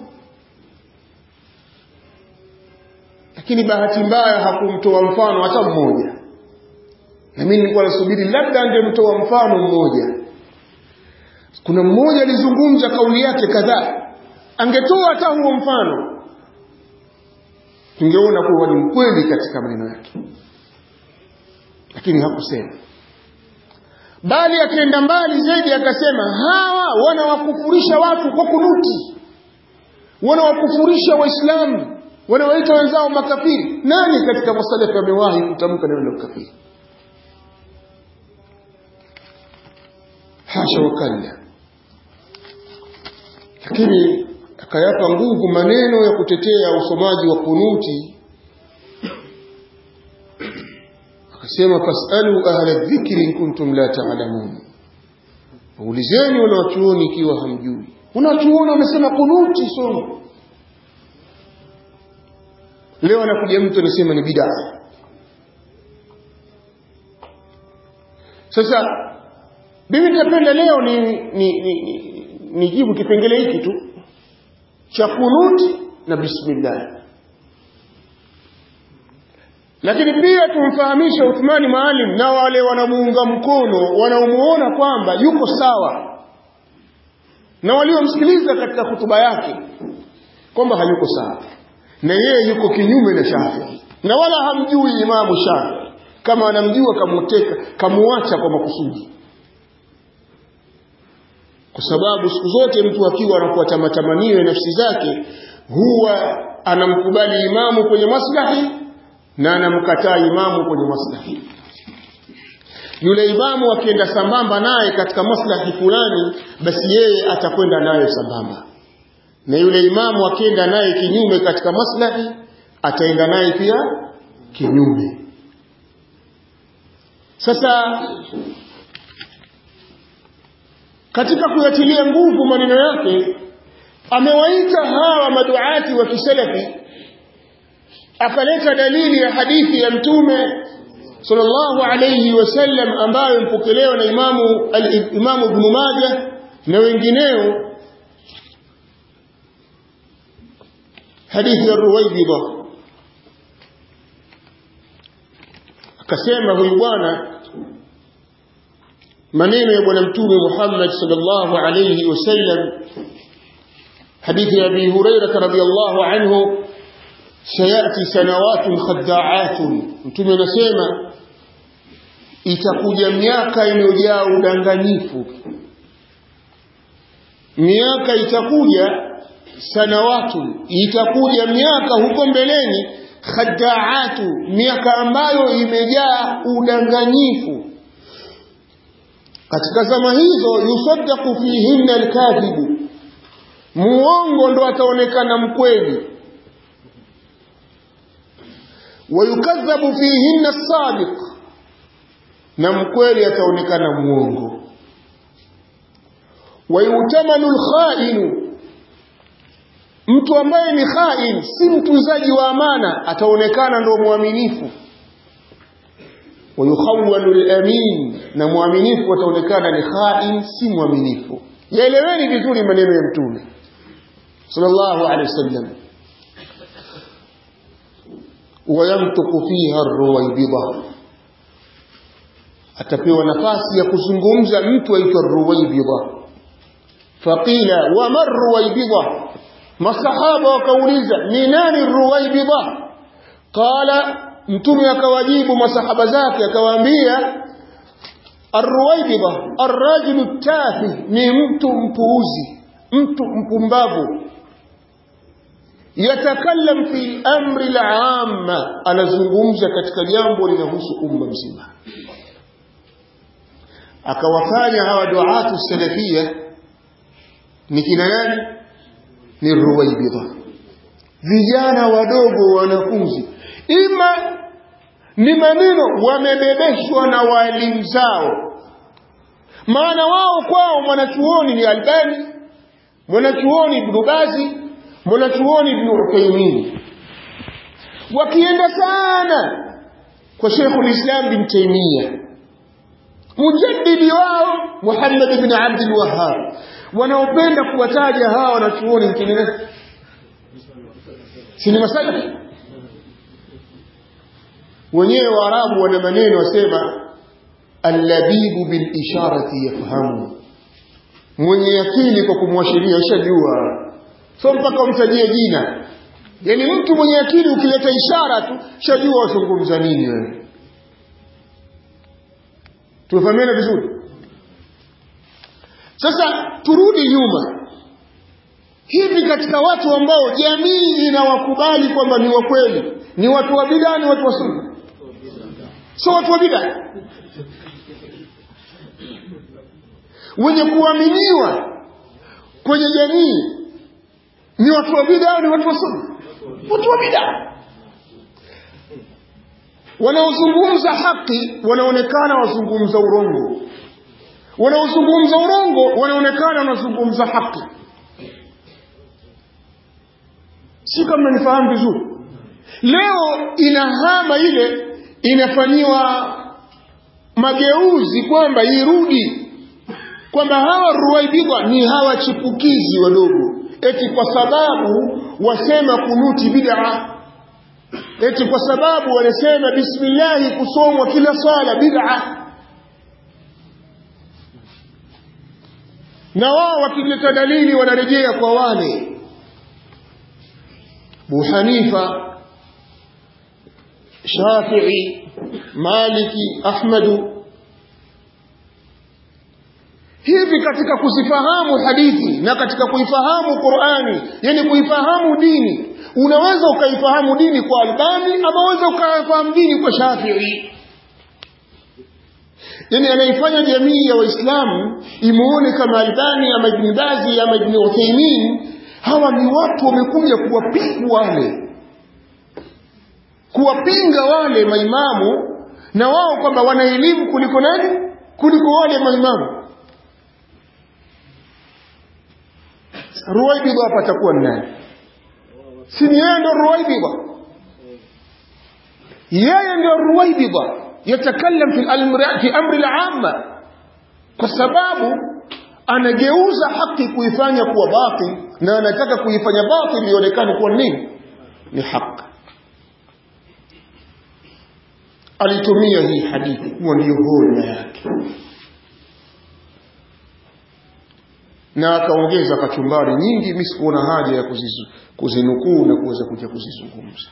lakini bahati mbaya hakumtoa mfano hata mmoja na mimi nilikuwa nasubiri labda angemtoa mfano mmoja kuna mmoja alizungumza kauli yake kadhaa angetoa hata huo mfano tungeona kuwa ni mkweli katika maneno yake lakini hakusema bali akaenda mbali zaidi akasema hawa wanawakufurisha watu kwa kunuti wanawakufurisha waislamu wanawaita wenzao makafiri nani katika masalafi amewahi kutamka neno la ukafiri hasha wakalla lakini akayapa nguvu maneno ya kutetea usomaji wa kunuti akasema fasalu ahla dhikri in kuntum la ta'lamun waulizeni wanawachuoni ikiwa hamjui wanawachuoni wamesema kunuti somo leo anakuja mtu anasema ni bid'a sasa mimi nitapenda leo ni ni, ni, ni nijibu kipengele hiki tu cha kunuti na bismillah lakini pia tumfahamishe Uthmani Maalim na wale wanamuunga mkono wanaomuona kwamba yuko sawa na waliomsikiliza katika hutuba yake kwamba hayuko sawa na yeye yuko kinyume na Shafi'i na wala hamjui Imamu Shafi'i kama anamjua kamuteka kamuacha kwa makusudi kwa sababu siku zote mtu akiwa anafuata matamanio ya nafsi zake huwa anamkubali imamu kwenye maslahi na anamkataa imamu kwenye maslahi yule imamu akienda sambamba naye katika maslahi fulani basi yeye atakwenda naye sambamba na yule imamu akienda naye kinyume katika maslahi ataenda naye pia kinyume sasa katika kuyatilia nguvu maneno yake amewaita hawa maduati wa kisalafi akaleta dalili ya hadithi ya mtume sallallahu alayhi wasallam ambayo mpokelewa na imamu al-imamu ibn Majah na wengineo hadithi ya Ruwaybida akasema huyu bwana maneno ya bwana mtume Muhammad sallallahu alayhi wasallam hadithi ya Abi Hurairah radhiyallahu anhu sayati sanawatun khadda'atun mtume anasema itakuja miaka iliyojaa udanganyifu miaka itakuja sanawatu itakuja miaka huko mbeleni khadda'atu miaka ambayo imejaa udanganyifu katika zama hizo yusaddaqu fihinna alkadhibu muongo ndo ataonekana mkweli wayukadhabu fihinna sadiq na mkweli ataonekana muongo wayutamanu alkhainu mtu ambaye ni khain si mtunzaji wa amana ataonekana ndo mwaminifu wayukhawwalu al-amin na mwaminifu ataonekana ni khain si mwaminifu yaeleweni vizuri maneno ya mtume sallallahu alaihi wasallam wayamtuku fiha ar-ruwaybida atapewa nafasi ya kuzungumza mtu aitwa ruwaybida faqila wa mar ruwaybida masahaba wakauliza ni nani ruwaybida qala mtume akawajibu masahaba zake akawaambia arruwaibidha arrajulu tafi ni mtu mpuuzi mtu mpumbavu yatakallam fi amri al-amma anazungumza katika jambo linahusu umma mzima akawafanya hawa duatu salafia ni kina nani ni ruwaibidha vijana wadogo wanafunzi ima ni maneno wamebebeshwa na walimu zao maana wao kwao mwanachuoni ni albani mwanachuoni ibnu bazi mwanachuoni ibnu uthaimin wakienda sana kwa shekhu lislam bin taimia mujaddidi wao muhammad bin abdul wahab wanaopenda kuwataja hawa wanachuoni mtengeneza si ni masalafi wenyewe waarabu wana maneno wasema allabibu bilisharati yafhamu mwenye akili kwa kumwashiria ushajua so mpaka umtajie jina yaani mtu mwenye akili ukileta ishara tu shajua wazungumza nini wewe tumefahamiana vizuri sasa turudi nyuma hivi katika watu ambao jamii inawakubali kwamba ni wakweli ni watu wa bidaa ni watu wa sunna sio watu wa bidaa wenye kuaminiwa kwenye jamii ni watu wa bidaa ni watu wa sunna watu wa bidaa wanaozungumza haki wanaonekana wazungumza urongo wanaozungumza urongo wanaonekana wanazungumza haki si kama nifahamu vizuri leo inahama ile inafanyiwa mageuzi kwamba irudi kwamba hawa ruwaibidha ni hawa chipukizi wadogo eti kwa sababu wasema kunuti bid'a eti kwa sababu wanasema bismillahi kusomwa kila swala bid'a na wao wakileta dalili wanarejea kwa wale Abu Hanifa Shafi'i Maliki Ahmadu hivi katika kuzifahamu hadithi na katika kuifahamu Qur'ani yani kuifahamu dini unaweza ukaifahamu dini kwa Albani ama unaweza ukaifahamu dini kwa Shafi'i yani anaifanya jamii ya waislamu imuone kama Albani ama Ibn Bazi ama Ibn Uthaymeen hawa ni watu wamekuja kuwapiga wale kuwapinga wale maimamu na wao kwamba wana elimu kuliko nani kuliko wale maimamu Ruwaibidha hapa atakuwa nani si ni yeye ndo Ruwaibidha yeye ndio Ruwaibidha yatakallam fi al-amri fi amri al-amma kwa sababu anageuza haki kuifanya kuwa batil na anataka kuifanya batil ionekane kuwa nini ni haki alitumia hii hadithi kuwa ndiyo hoja yake na akaongeza kachumbari nyingi mimi sikuona haja ya kuzizu, kuzinukuu na kuweza kuja kuzizungumza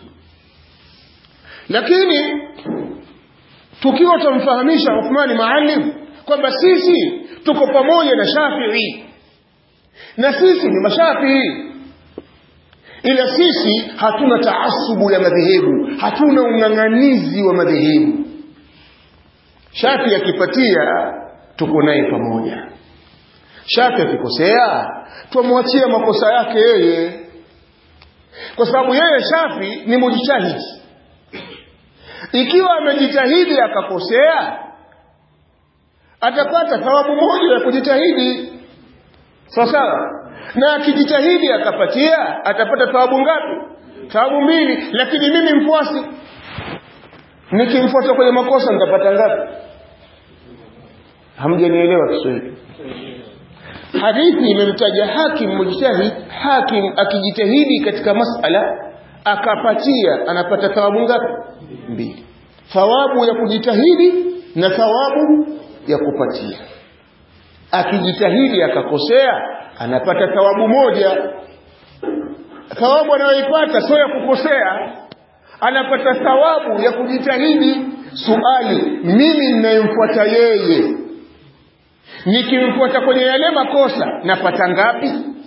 lakini tukiwa tumfahamisha Uthmani Maalim kwamba sisi tuko pamoja na Shafi'i na sisi ni mashafii ila sisi hatuna taasubu ya madhehebu hatuna ung'ang'anizi wa madhehebu shafi akipatia tuko naye pamoja shafi akikosea twamwachia makosa yake yeye kwa sababu yeye shafi ni mujitahidi ikiwa amejitahidi akakosea atapata thawabu moja ya kujitahidi sawa sawa na akijitahidi akapatia atapata thawabu ngapi thawabu mbili lakini mimi mfuasi nikimfuata kwenye makosa nitapata ngapi hamjanielewa Kiswahili hadithi imemtaja hakim mujtahid hakim akijitahidi katika masala akapatia anapata thawabu ngapi mbili thawabu ya kujitahidi na thawabu ya kupatia akijitahidi akakosea anapata thawabu moja thawabu anayoipata sio ya kukosea anapata thawabu ya kujitahidi suali mimi ninayemfuata yeye nikimfuata kwenye yale makosa napata ngapi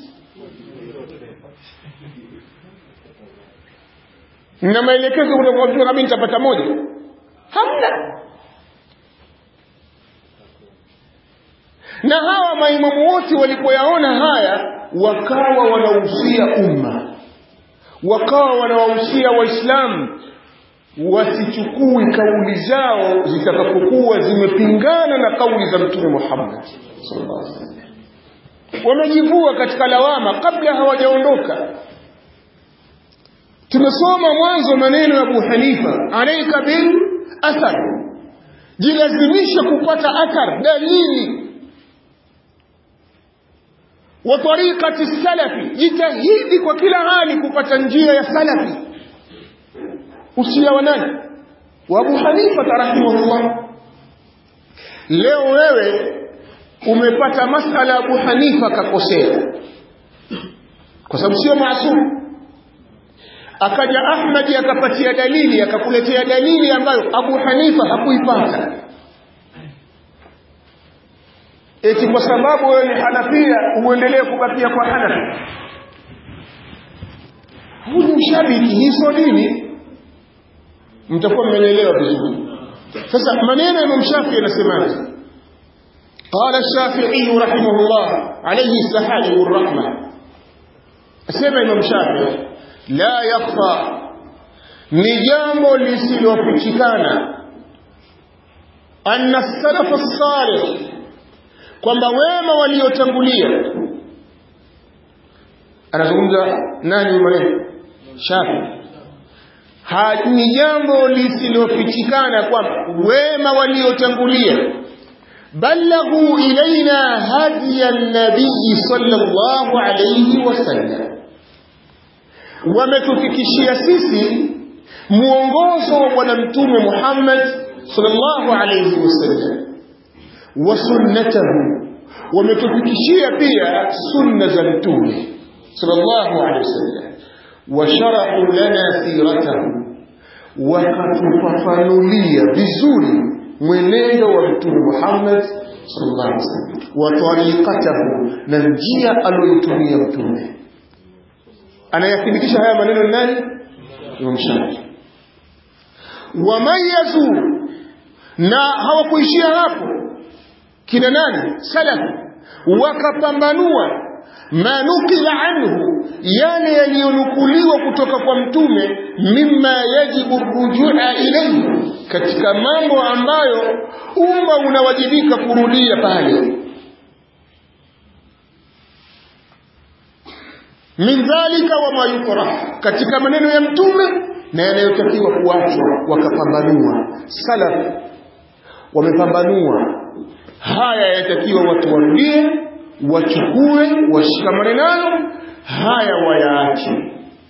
na maelekezo kutoka kwa mtume kama nitapata moja hamna na hawa maimamu wote walipoyaona haya wakawa wanahusia umma wakawa wanawahusia waislamu wasichukui kauli zao zitakapokuwa zimepingana na kauli za mtume Muhammad sallallahu alaihi wasallam wamejivua katika lawama kabla hawajaondoka tumesoma mwanzo maneno ya Abu Hanifa alayka bil athar jilazimisha kupata athar dalili wa tariqati salafi jitahidi kwa kila hali kupata njia ya salafi usia wa nani wa Abu Hanifa rahimahullah leo wewe umepata masala ya Abu Hanifa kakosea kwa sababu sio maasum akaja Ahmad akapatia dalili akakuletea dalili ambayo Abu Hanifa hakuipata eti kwa sababu wewe ni Hanafia uendelee kubakia kwa Hanafi huyu mshabiki hizo dini mtakuwa mmenielewa vizuri sasa maneno ya Imam Shafi'i yanasemaje قال الشافعي رحمه الله عليه السحائل والرحمة سمع إمام شافعي لا يخفى ni jambo lisilofichikana anna salafa salih kwamba wema waliotangulia anazungumza nani maneno shafi ni jambo lisilofichikana kwamba wema waliotangulia balaghu ilaina hadiya nabii sallallahu alayhi wasallam wametufikishia sisi muongozo wa bwana mtume Muhammad sallallahu alayhi wasallam wa sunnatahu wametufikishia pia sunna za mtume sallallahu alayhi wasallam washarau lana siratahu wakatufafanulia vizuri mwenendo wa mtume Muhammad sallallahu alaihi wasallam wa tariqatahu na njia aliyoitumia mtume anayathibitisha haya maneno ni nani Imam Shafi wamayazu na hawakuishia hapo kina nani salaf wakapambanua ma nukila anhu yale yaliyonukuliwa kutoka kwa mtume mimma yajibu rujua ilayhi katika mambo ambayo umma unawajibika kurudia pale min dhalika wama yukrah katika maneno ya mtume na yanayotakiwa kuachwa wakapambanua salaf wamepambanua haya yatakiwa watu warudie wachukue washikamane nayo haya wayaache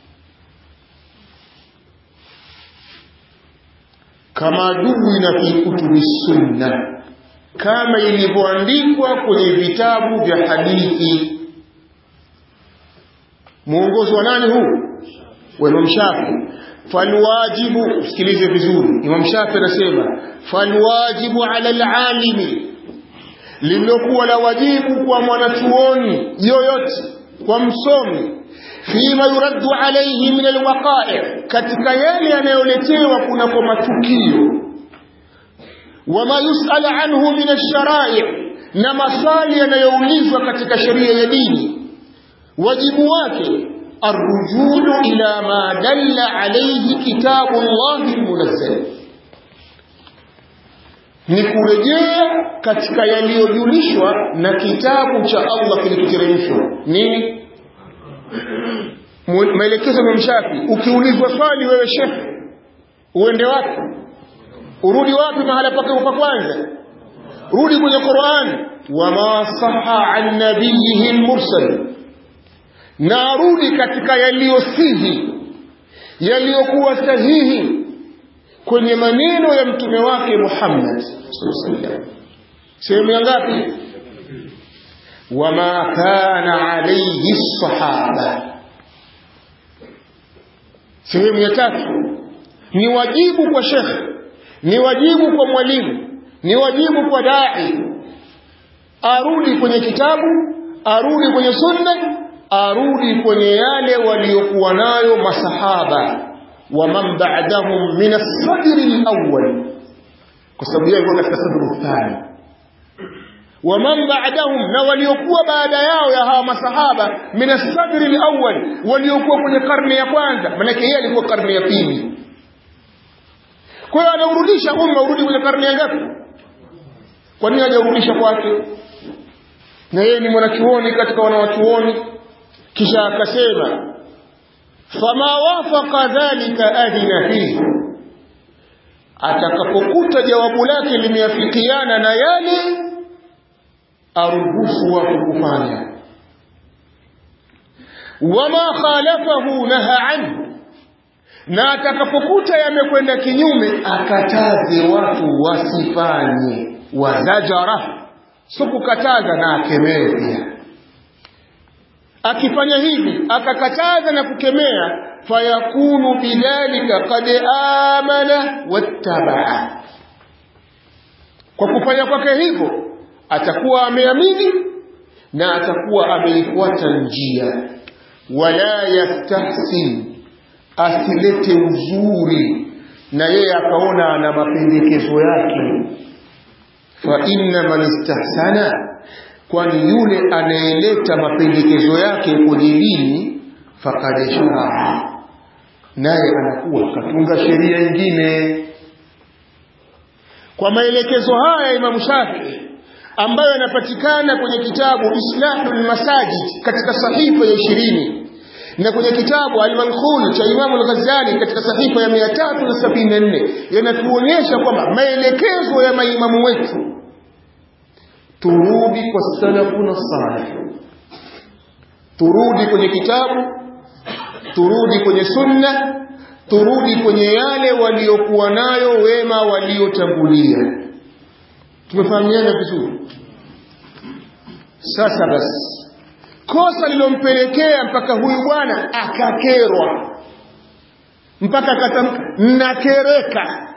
kama duwina fi kutubi sunna kama ilivyoandikwa kwenye vitabu vya hadithi mwongozo wa nani huu wa Imam Shafi falwajibu sikilize vizuri Imam Shafi anasema falwajibu ala alalimi lililokuwa la wajibu kwa mwanachuoni yoyote kwa msomi fima yuraddu alayhi min alwaqa'i katika yale yanayoletewa kuna kwa matukio wama yus'al anhu min ash-shara'i na maswali yanayoulizwa katika sheria ya dini wajibu wake arrujulu ila ma dalla alayhi kitabu Allah almunazzal ni kurejea katika yaliyojulishwa na kitabu cha Allah kilichoteremshwa nini maelekezo ya Mshafi ukiulizwa swali wewe shekhe uende wapi urudi wapi mahala pake pa kwanza rudi kwenye Qur'an wama saha an nabiyhi al-mursal na arudi katika yaliyosihi yaliyokuwa sahihi kwenye maneno ya mtume wake Muhammad sehemu ya ngapi wama kana alayhi sahaba sehemu ya tatu ni wajibu kwa shekhe ni wajibu kwa mwalimu ni wajibu kwa dai arudi kwenye kitabu arudi kwenye sunna arudi kwenye yale waliokuwa nayo masahaba wa man ba'dahum min as-sadr al-awwal kwa sababu yeye alikuwa katika sadr thani wa man ba'dahum na waliokuwa baada yao ya hawa masahaba min as-sadr al-awwal waliokuwa kwenye karne ya kwanza maana yeye alikuwa karne ya pili kwa hiyo anaurudisha umma urudi kwenye karne ya ngapi kwa nini hajaurudisha kwake na yeye ni mwanachuoni katika wanawachuoni kisha akasema fama wafaqa dhalika adina fihi atakapokuta jawabu lake limeafikiana na yale aruhusu watu kufanya wama khalafahu naha anhu na atakapokuta yamekwenda kinyume akataze watu wasifanye wazajara si kukataza na akemee pia akifanya hivi akakataza na kukemea fayakunu bidhalika qad amana wattabaa kwa kufanya kwake hivyo atakuwa ameamini na atakuwa ameifuata njia wala yastahsin asilete uzuri na yeye akaona ana mapendekezo yake fa inna man istahsana kwani yule anayeleta mapendekezo yake kwenye dini faqad sharaa naye anakuwa katunga sheria nyingine kwa maelekezo haya Imam Shafi'i ambayo yanapatikana kwenye kitabu Islahul Masajid katika sahifa ya ishirini na kwenye kitabu Al-Manqul cha Imam Al-Ghazali katika sahifa ya 374 yanatuonyesha kwamba maelekezo ya maimamu wetu turudi kwa salafuna salih turudi kwenye kitabu turudi kwenye sunna turudi kwenye yale waliokuwa nayo wema waliotangulia tumefahamiana vizuri sasa basi kosa lilompelekea mpaka huyu bwana akakerwa mpaka akatamka nakereka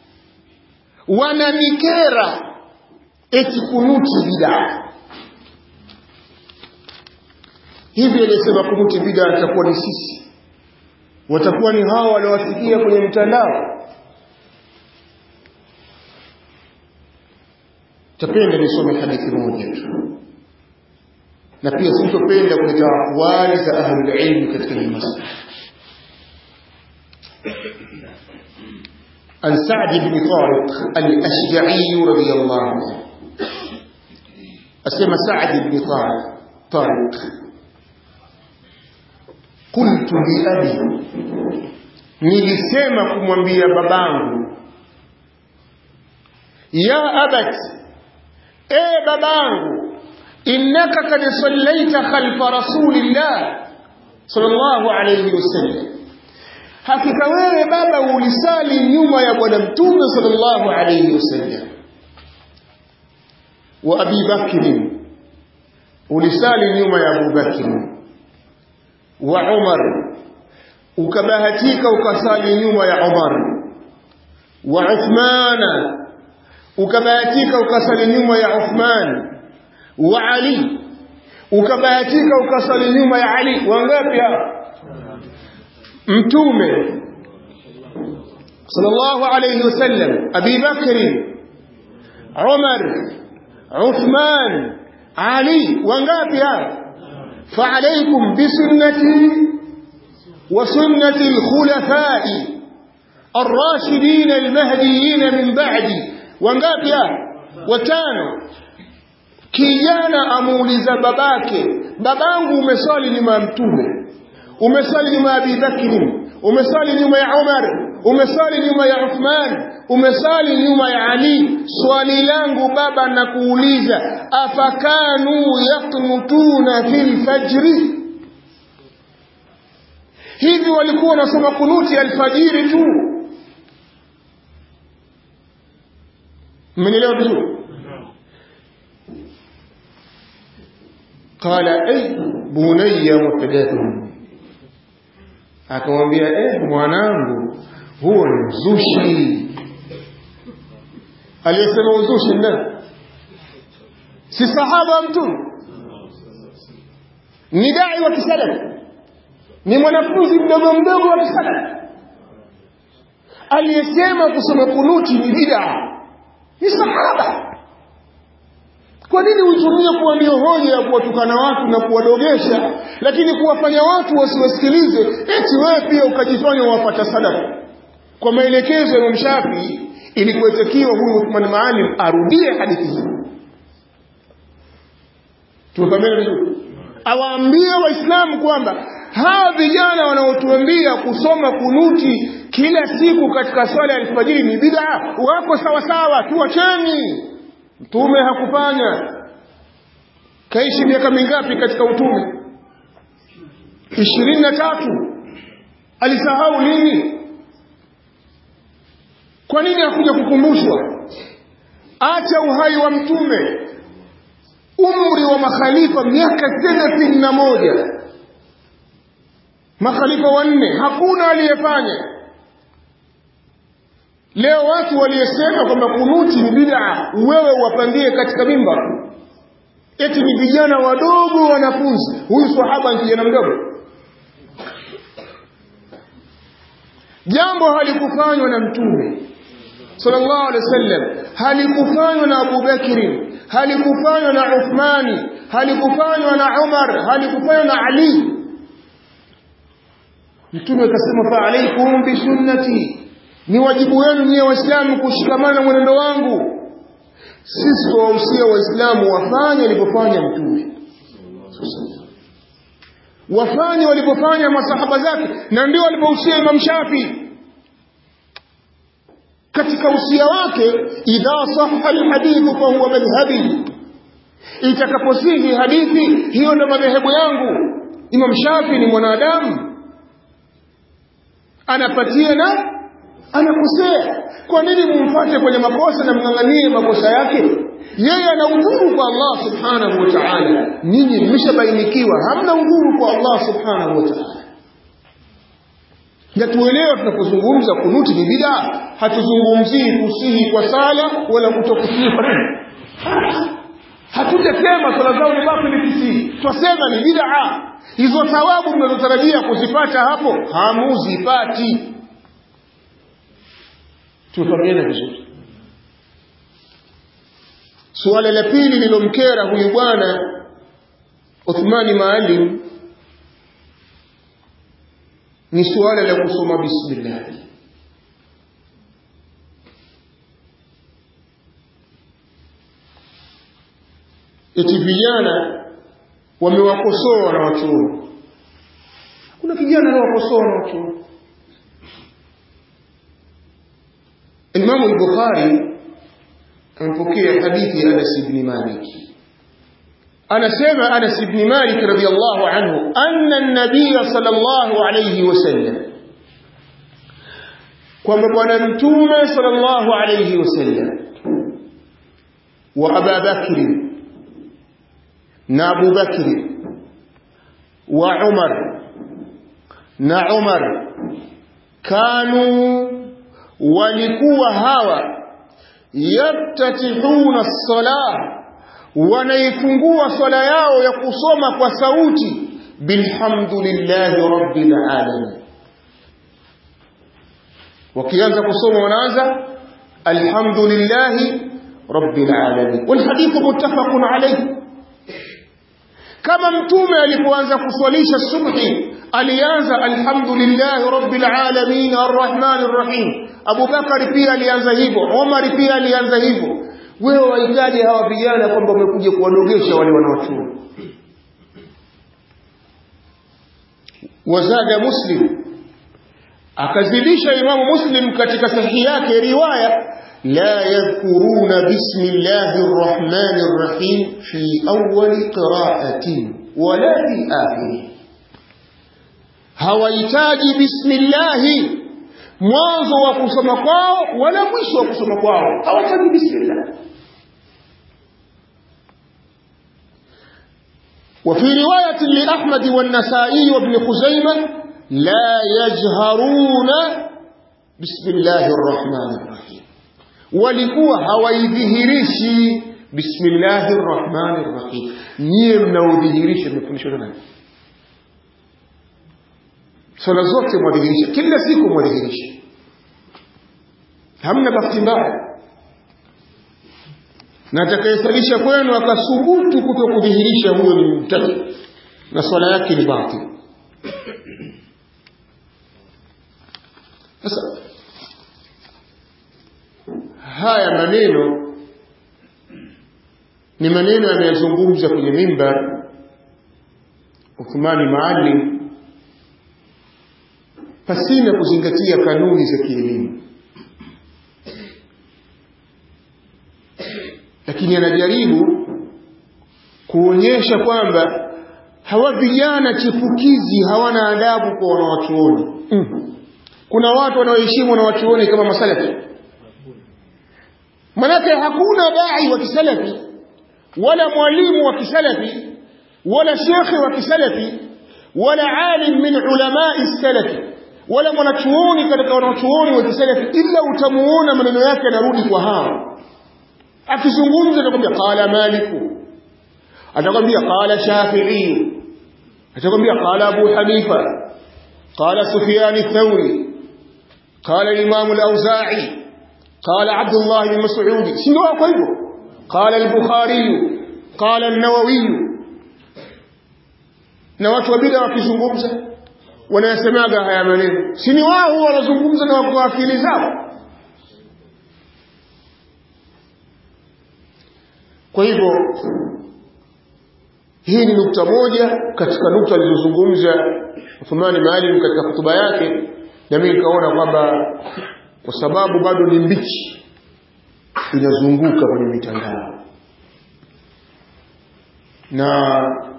wananikera eti kunuti bidaa hivi aliyesema kunuti bidaa itakuwa ni sisi watakuwa ni hao waliowasikia kwenye mtandao tapenda nisome hadithi moja tu na pia sitopenda kuleta akwali za ahlulilmi katika hii masala عن سعد بن طارق الأشجعي رضي الله عنه أسمى سعد بن طارق طارق قلت لأبي nilisema kumwambia babangu ya abat e babangu innaka kad sallaita khalfa rasulillah sallallahu alayhi wasallam hakika wewe baba ulisali nyuma ya bwana mtume sallallahu alayhi wasallam wa abi bakr ulisali nyuma ya abu bakr wa umar ukabahatika ukasali nyuma ya umar wa uthmana ukabahatika ukasali nyuma ya uthman wa ali ukabahatika ukasali nyuma ya ali wangapi hapa mtume sallallahu alayhi wasallam abi bakr umar uthman ali wangapi hapa فعليكم بسنتي وسنة الخلفاء الراشدين المهديين من بعدي wangapi watano kijana amuuliza babake babangu umeswali nyuma ya mtume umeswali nyuma ya Abi Bakri umeswali nyuma ya Umar umeswali nyuma ya Uthman umeswali nyuma ya Ali swali langu baba na kuuliza afakanu yaqnutuna fil fajri hivi walikuwa wanasoma kunuti alfajiri tu mmenielewa vizuri qala ay bunayya muhdathun akamwambia eh mwanangu huo ni uzushi aliyesema uzushi nani si sahaba mtume ni dai wa kisalafi ni mwanafunzi mdogo mdogo wa kisalafi aliyesema kusoma kunuti ni bid'a ni sahaba kwa nini uitumie kuwa ndio hoja ya kuwatukana watu na kuwadogesha lakini kuwafanya watu wasiwasikilize eti wewe pia ukajifanya wapata sadaka kwa maelekezo ya Imam Shafi ilikuwetakiwa huyu Uthman Maalim arudie hadithi hii tumekamena vizuri awaambie waislamu kwamba hawa vijana wanaotuambia kusoma kunuti kila siku katika swala ya alfajiri ni bid'a wako sawa sawa tuwacheni mtume hakufanya kaishi miaka mingapi katika utume ishirini na tatu alisahau nini kwa nini hakuja kukumbushwa acha uhai wa mtume umri wa makhalifa miaka thelathini na moja makhalifa wanne hakuna aliyefanya leo watu waliyesema kwamba kunuti ni bid'a wewe wapandie katika mimba eti ni vijana wadogo wanafunzi huyu sahaba ni kijana mdogo jambo halikufanywa na mtume sallallahu alaihi wasallam halikufanywa na Abu Bakri halikufanywa na Uthmani halikufanywa na Umar halikufanywa na Ali mtume akasema fa alaikum bi sunnati ni wajibu wenu nyie waislamu kushikamana na mwenendo wangu sisi tuwahusia waislamu wafanye walipofanya mtume wafanye walipofanya masahaba zake na ndio walipohusia Imam Shafi katika usia wake idha sahha alhadithu fa huwa madhhabi itakaposihi hadithi hiyo ndo madhehebu yangu Imam Shafi ni mwanadamu anapatia na anakosea kwa nini mumfate kwenye makosa na mng'ang'anie makosa yake yeye ana udhuru kwa Allah subhanahu wa ta'ala nyinyi mmeshabainikiwa hamna udhuru kwa Allah subhanahu wa ta'ala na tuelewe tunapozungumza kunuti ni bid'a hatuzungumzii kusihi kwa sala wala kutokusihi kwa nini hatutasema swala zao ni batili kisi twasema ni bid'a hizo thawabu mnazotarajia kuzipata hapo hamuzipati tufahamiane vizuri suala la pili lilomkera huyu bwana Uthmani Maalim ni suala la kusoma bismillah eti vijana wamewakosoa na wachuoni kuna kijana anawakosoa na wachuoni Imamu al-Bukhari amepokea hadithi ya Anas ibn Malik anasema Anas ibn Malik radhiyallahu anhu anna an-nabiy sallallahu alayhi wasallam kwamba bwana mtume sallallahu alayhi wasallam wa Abu Bakr na Abu Bakr wa Umar na Umar kanu walikuwa hawa yaftatihuna as-salah wanaifungua swala yao ya kusoma kwa sauti bilhamdulillahi rabbil alamin wakianza kusoma wanaanza alhamdulillahi rabbil alamin wal hadithu muttafaqun alayhi kama mtume alipoanza kuswalisha subhi alianza alhamdulillahi rabbil alamin arrahmanir rahim Abu Bakari pia alianza hivyo Omar pia alianza hivyo wewe wahitaji hawa vijana kwamba wamekuja kuwadogesha wale wanaochuo wazada muslim akazidisha imamu muslim katika sahihi yake riwaya la yadhkuruna bismillahir rahmanir rahim fi awwali qira'atin wala fi akhirih hawahitaji bismillahi mwanzo wa kusoma kwao wala mwisho wa kusoma kwao hawataji bismillah وفي رواية لأحمد والنسائي وابن خزيمة لا يجهرون بسم الله الرحمن الرحيم ولكوا هوايذهريشي بسم الله الرحمن الرحيم نيم نودهريشي مفنشو نani swala zote mwadhihirisha kila siku mwadhihirisha hamna bahati mbaya na atakayesalisha kwenu akasubutu kuto kudhihirisha huyo ni mtaki na swala yake ni batil sasa haya maneno ni maneno yanayozungumza kwenye mimbar Uthmani Maalim pasina kuzingatia kanuni za kielimu lakini anajaribu kuonyesha kwamba hawa vijana chipukizi hawana adabu kwa wanawachuoni mm. kuna watu wanaoheshimu wanawachuoni kama masalafi manake hakuna dai wa kisalafi wala mwalimu wa kisalafi wala shekhe wa kisalafi wala alim min ulamai salafi wala mwanachuoni katika wanachuoni wa kisalafi ila utamuona maneno yake yanarudi kwa hao akizungumza atakwambia qala maliku atakwambia qala shafi'i atakwambia qala abu hanifa qala sufyan ath-thawri qala al-imam al-awza'i qala abdullah bin mas'ud si ndio kwa hivyo qala al-bukhari qala an-nawawi na watu wa bid'a wakizungumza wanayasemaga haya maneno si ni wao wanazungumza na wako akili zao kwa hivyo hii ni nukta moja katika nukta alizozungumza Uthmani Maalim katika hotuba yake na mimi nikaona kwamba kwa sababu bado ni mbichi inazunguka kwenye mitandao na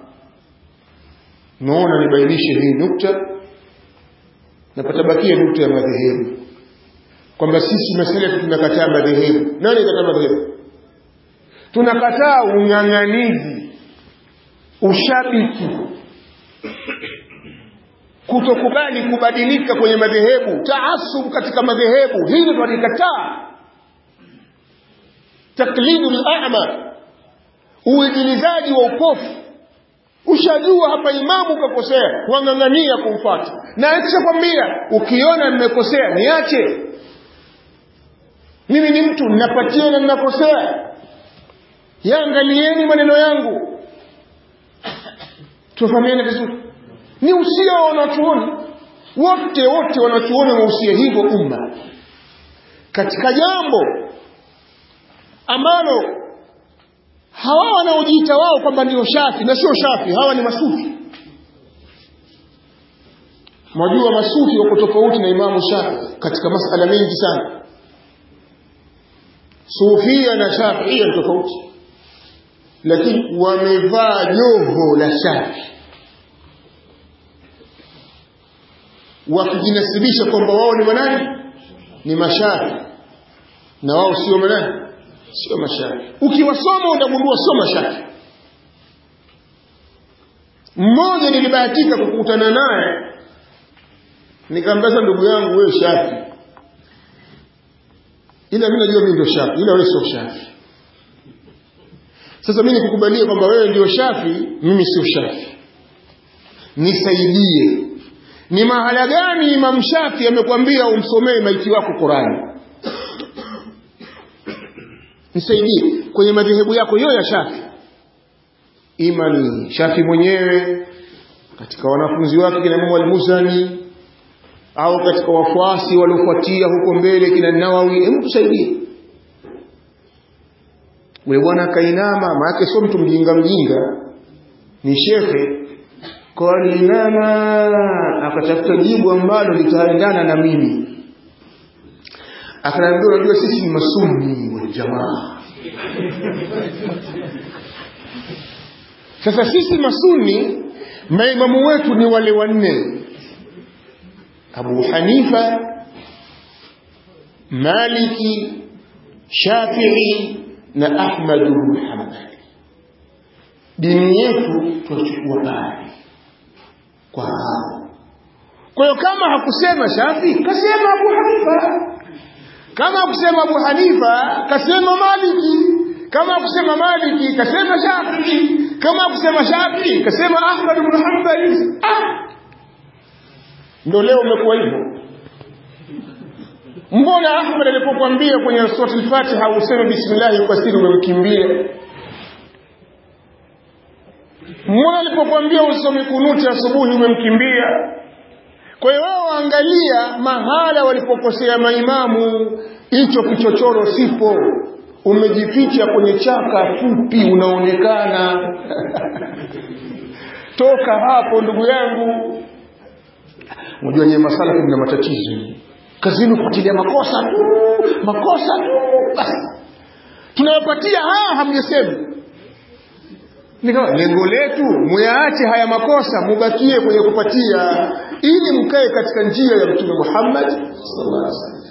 naona nibainishe hii nukta na patabakia nukta ya madhehebu kwamba sisi masalafi tunakataa madhehebu nani kataa madhehebu tunakataa ung'ang'anizi ushabiki kutokubali kubadilika kwenye madhehebu taasub katika madhehebu hili tunalikataa taklidu lama uigilizaji wa upofu ushajua hapa imamu kakosea wang'ang'ania kumfata na kishakwambia ukiona nimekosea niache mimi ni mtu ninapatia na ninakosea yaangalieni maneno yangu tufahamiane vizuri ni usia wa wanachuoni wote wote wanachuoni wausia hivyo umma katika jambo ambalo hawa wanaojiita wao kwamba ndio shafi na sio shafi hawa ni masufi mwajua masufi wako tofauti na imamu shafi katika masala mengi sana sufia na shafia ni tofauti lakini wamevaa joho la shafi wakijinasibisha kwamba wao ni manani ni mashafi na wao sio manani sio mashafi ukiwasoma utagundua sio mashafi mmoja nilibahatika kukutana naye nikamwambia ndugu yangu wewe shafi ila mimi najua mimi ndio shafi ila wewe sio shafi sasa mimi nikukubalie kwamba wewe ndio shafi mimi sio shafi nisaidie ni mahala gani Imam Shafi amekwambia umsomee maiti wako Qurani nisaidie kwenye madhehebu yako hiyo ya Shafi ima ni Shafi mwenyewe katika wanafunzi wake kina Imam al-Muzani au katika wafuasi waliofuatia huko mbele kina Nawawi hebu tusaidie ule bwana kainama maana sio mtu mjinga mjinga ni shekhe kwa alinama akatafuta jibu ambalo litaendana na mimi akaniambia unajua sisi ni masuni wal jamaa sasa sisi masuni maimamu wetu ni wale wanne Abu Hanifa Maliki Shafi'i na Ahmad bin Hanbal dini yetu tunachukua pale kwa hao kwa hiyo kama hakusema Shafi kasema Abu Hanifa kama hakusema Abu Hanifa kasema Maliki kama hakusema Maliki kasema Shafi kama hakusema Shafi kasema Ahmad bin Hanbal ah ndio leo umekuwa hivyo mbona Ahmad alipokuambia kwenye sura al-Fatiha useme bismillah kwa siri umemkimbia mbona alipokuambia usome kunuti asubuhi umemkimbia kwa hiyo wao angalia mahala walipokosea maimamu hicho kichochoro sipo umejificha kwenye chaka fupi unaonekana toka hapo ndugu yangu unajua nyewe masala kuna matatizo kazini kufuatilia makosa tu makosa tu basi tunawapatia haya hamjesema nikawa lengo letu muyaache haya makosa mubakie kwenye kupatia ili mkae katika njia ya mtume Muhammad sallallahu alaihi wasallam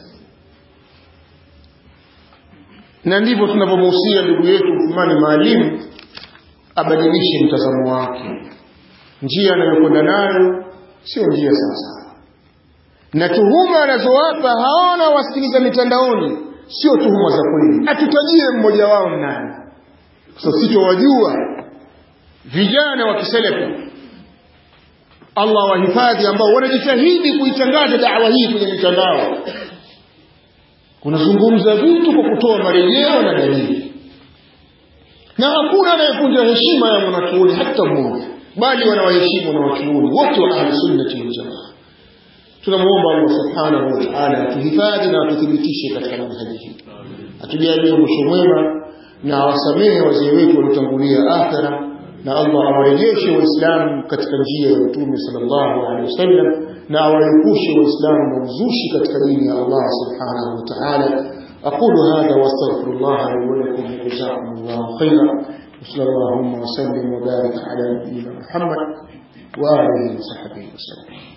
na ndivyo tunavyomuhusia ndugu yetu Uthmani Maalim abadilishe mtazamo wake njia anayokwenda nayo sio njia sawasawa na tuhuma anazowapa haona wasikiliza mitandaoni sio tuhuma za kweli atutajie mmoja wao nani sasa sitowajua vijana wa kiselefu Allah wahifadhi ambao wanajitahidi kuitangaza dawa hii kwenye mitandao unazungumza vitu kwa kutoa marejeo na dalili na hakuna anayekunja heshima ya mwanachuoni hata mmoja bali wanawaheshimu wanawachuoni wote wa ahli sunnati wal jamaa tunamuomba Allah subhanahu wa ta'ala atuhifadhi na atuthibitishe katika manhaji hii atujalie mwisho mwema na awasamehe wazee wetu waliotangulia akhera na Allah awarejeshe waislamu katika njia ya mtume sallallahu alaihi wasallam na awaepushe waislamu na uzushi katika dini ya Allah subhanahu wa ta'ala أقول هذا وأستغفر الله لي ولكم وجزاكم الله خيرا وصلى اللهم وسلم وبارك على نبينا محمد وآله وصحبه وسلم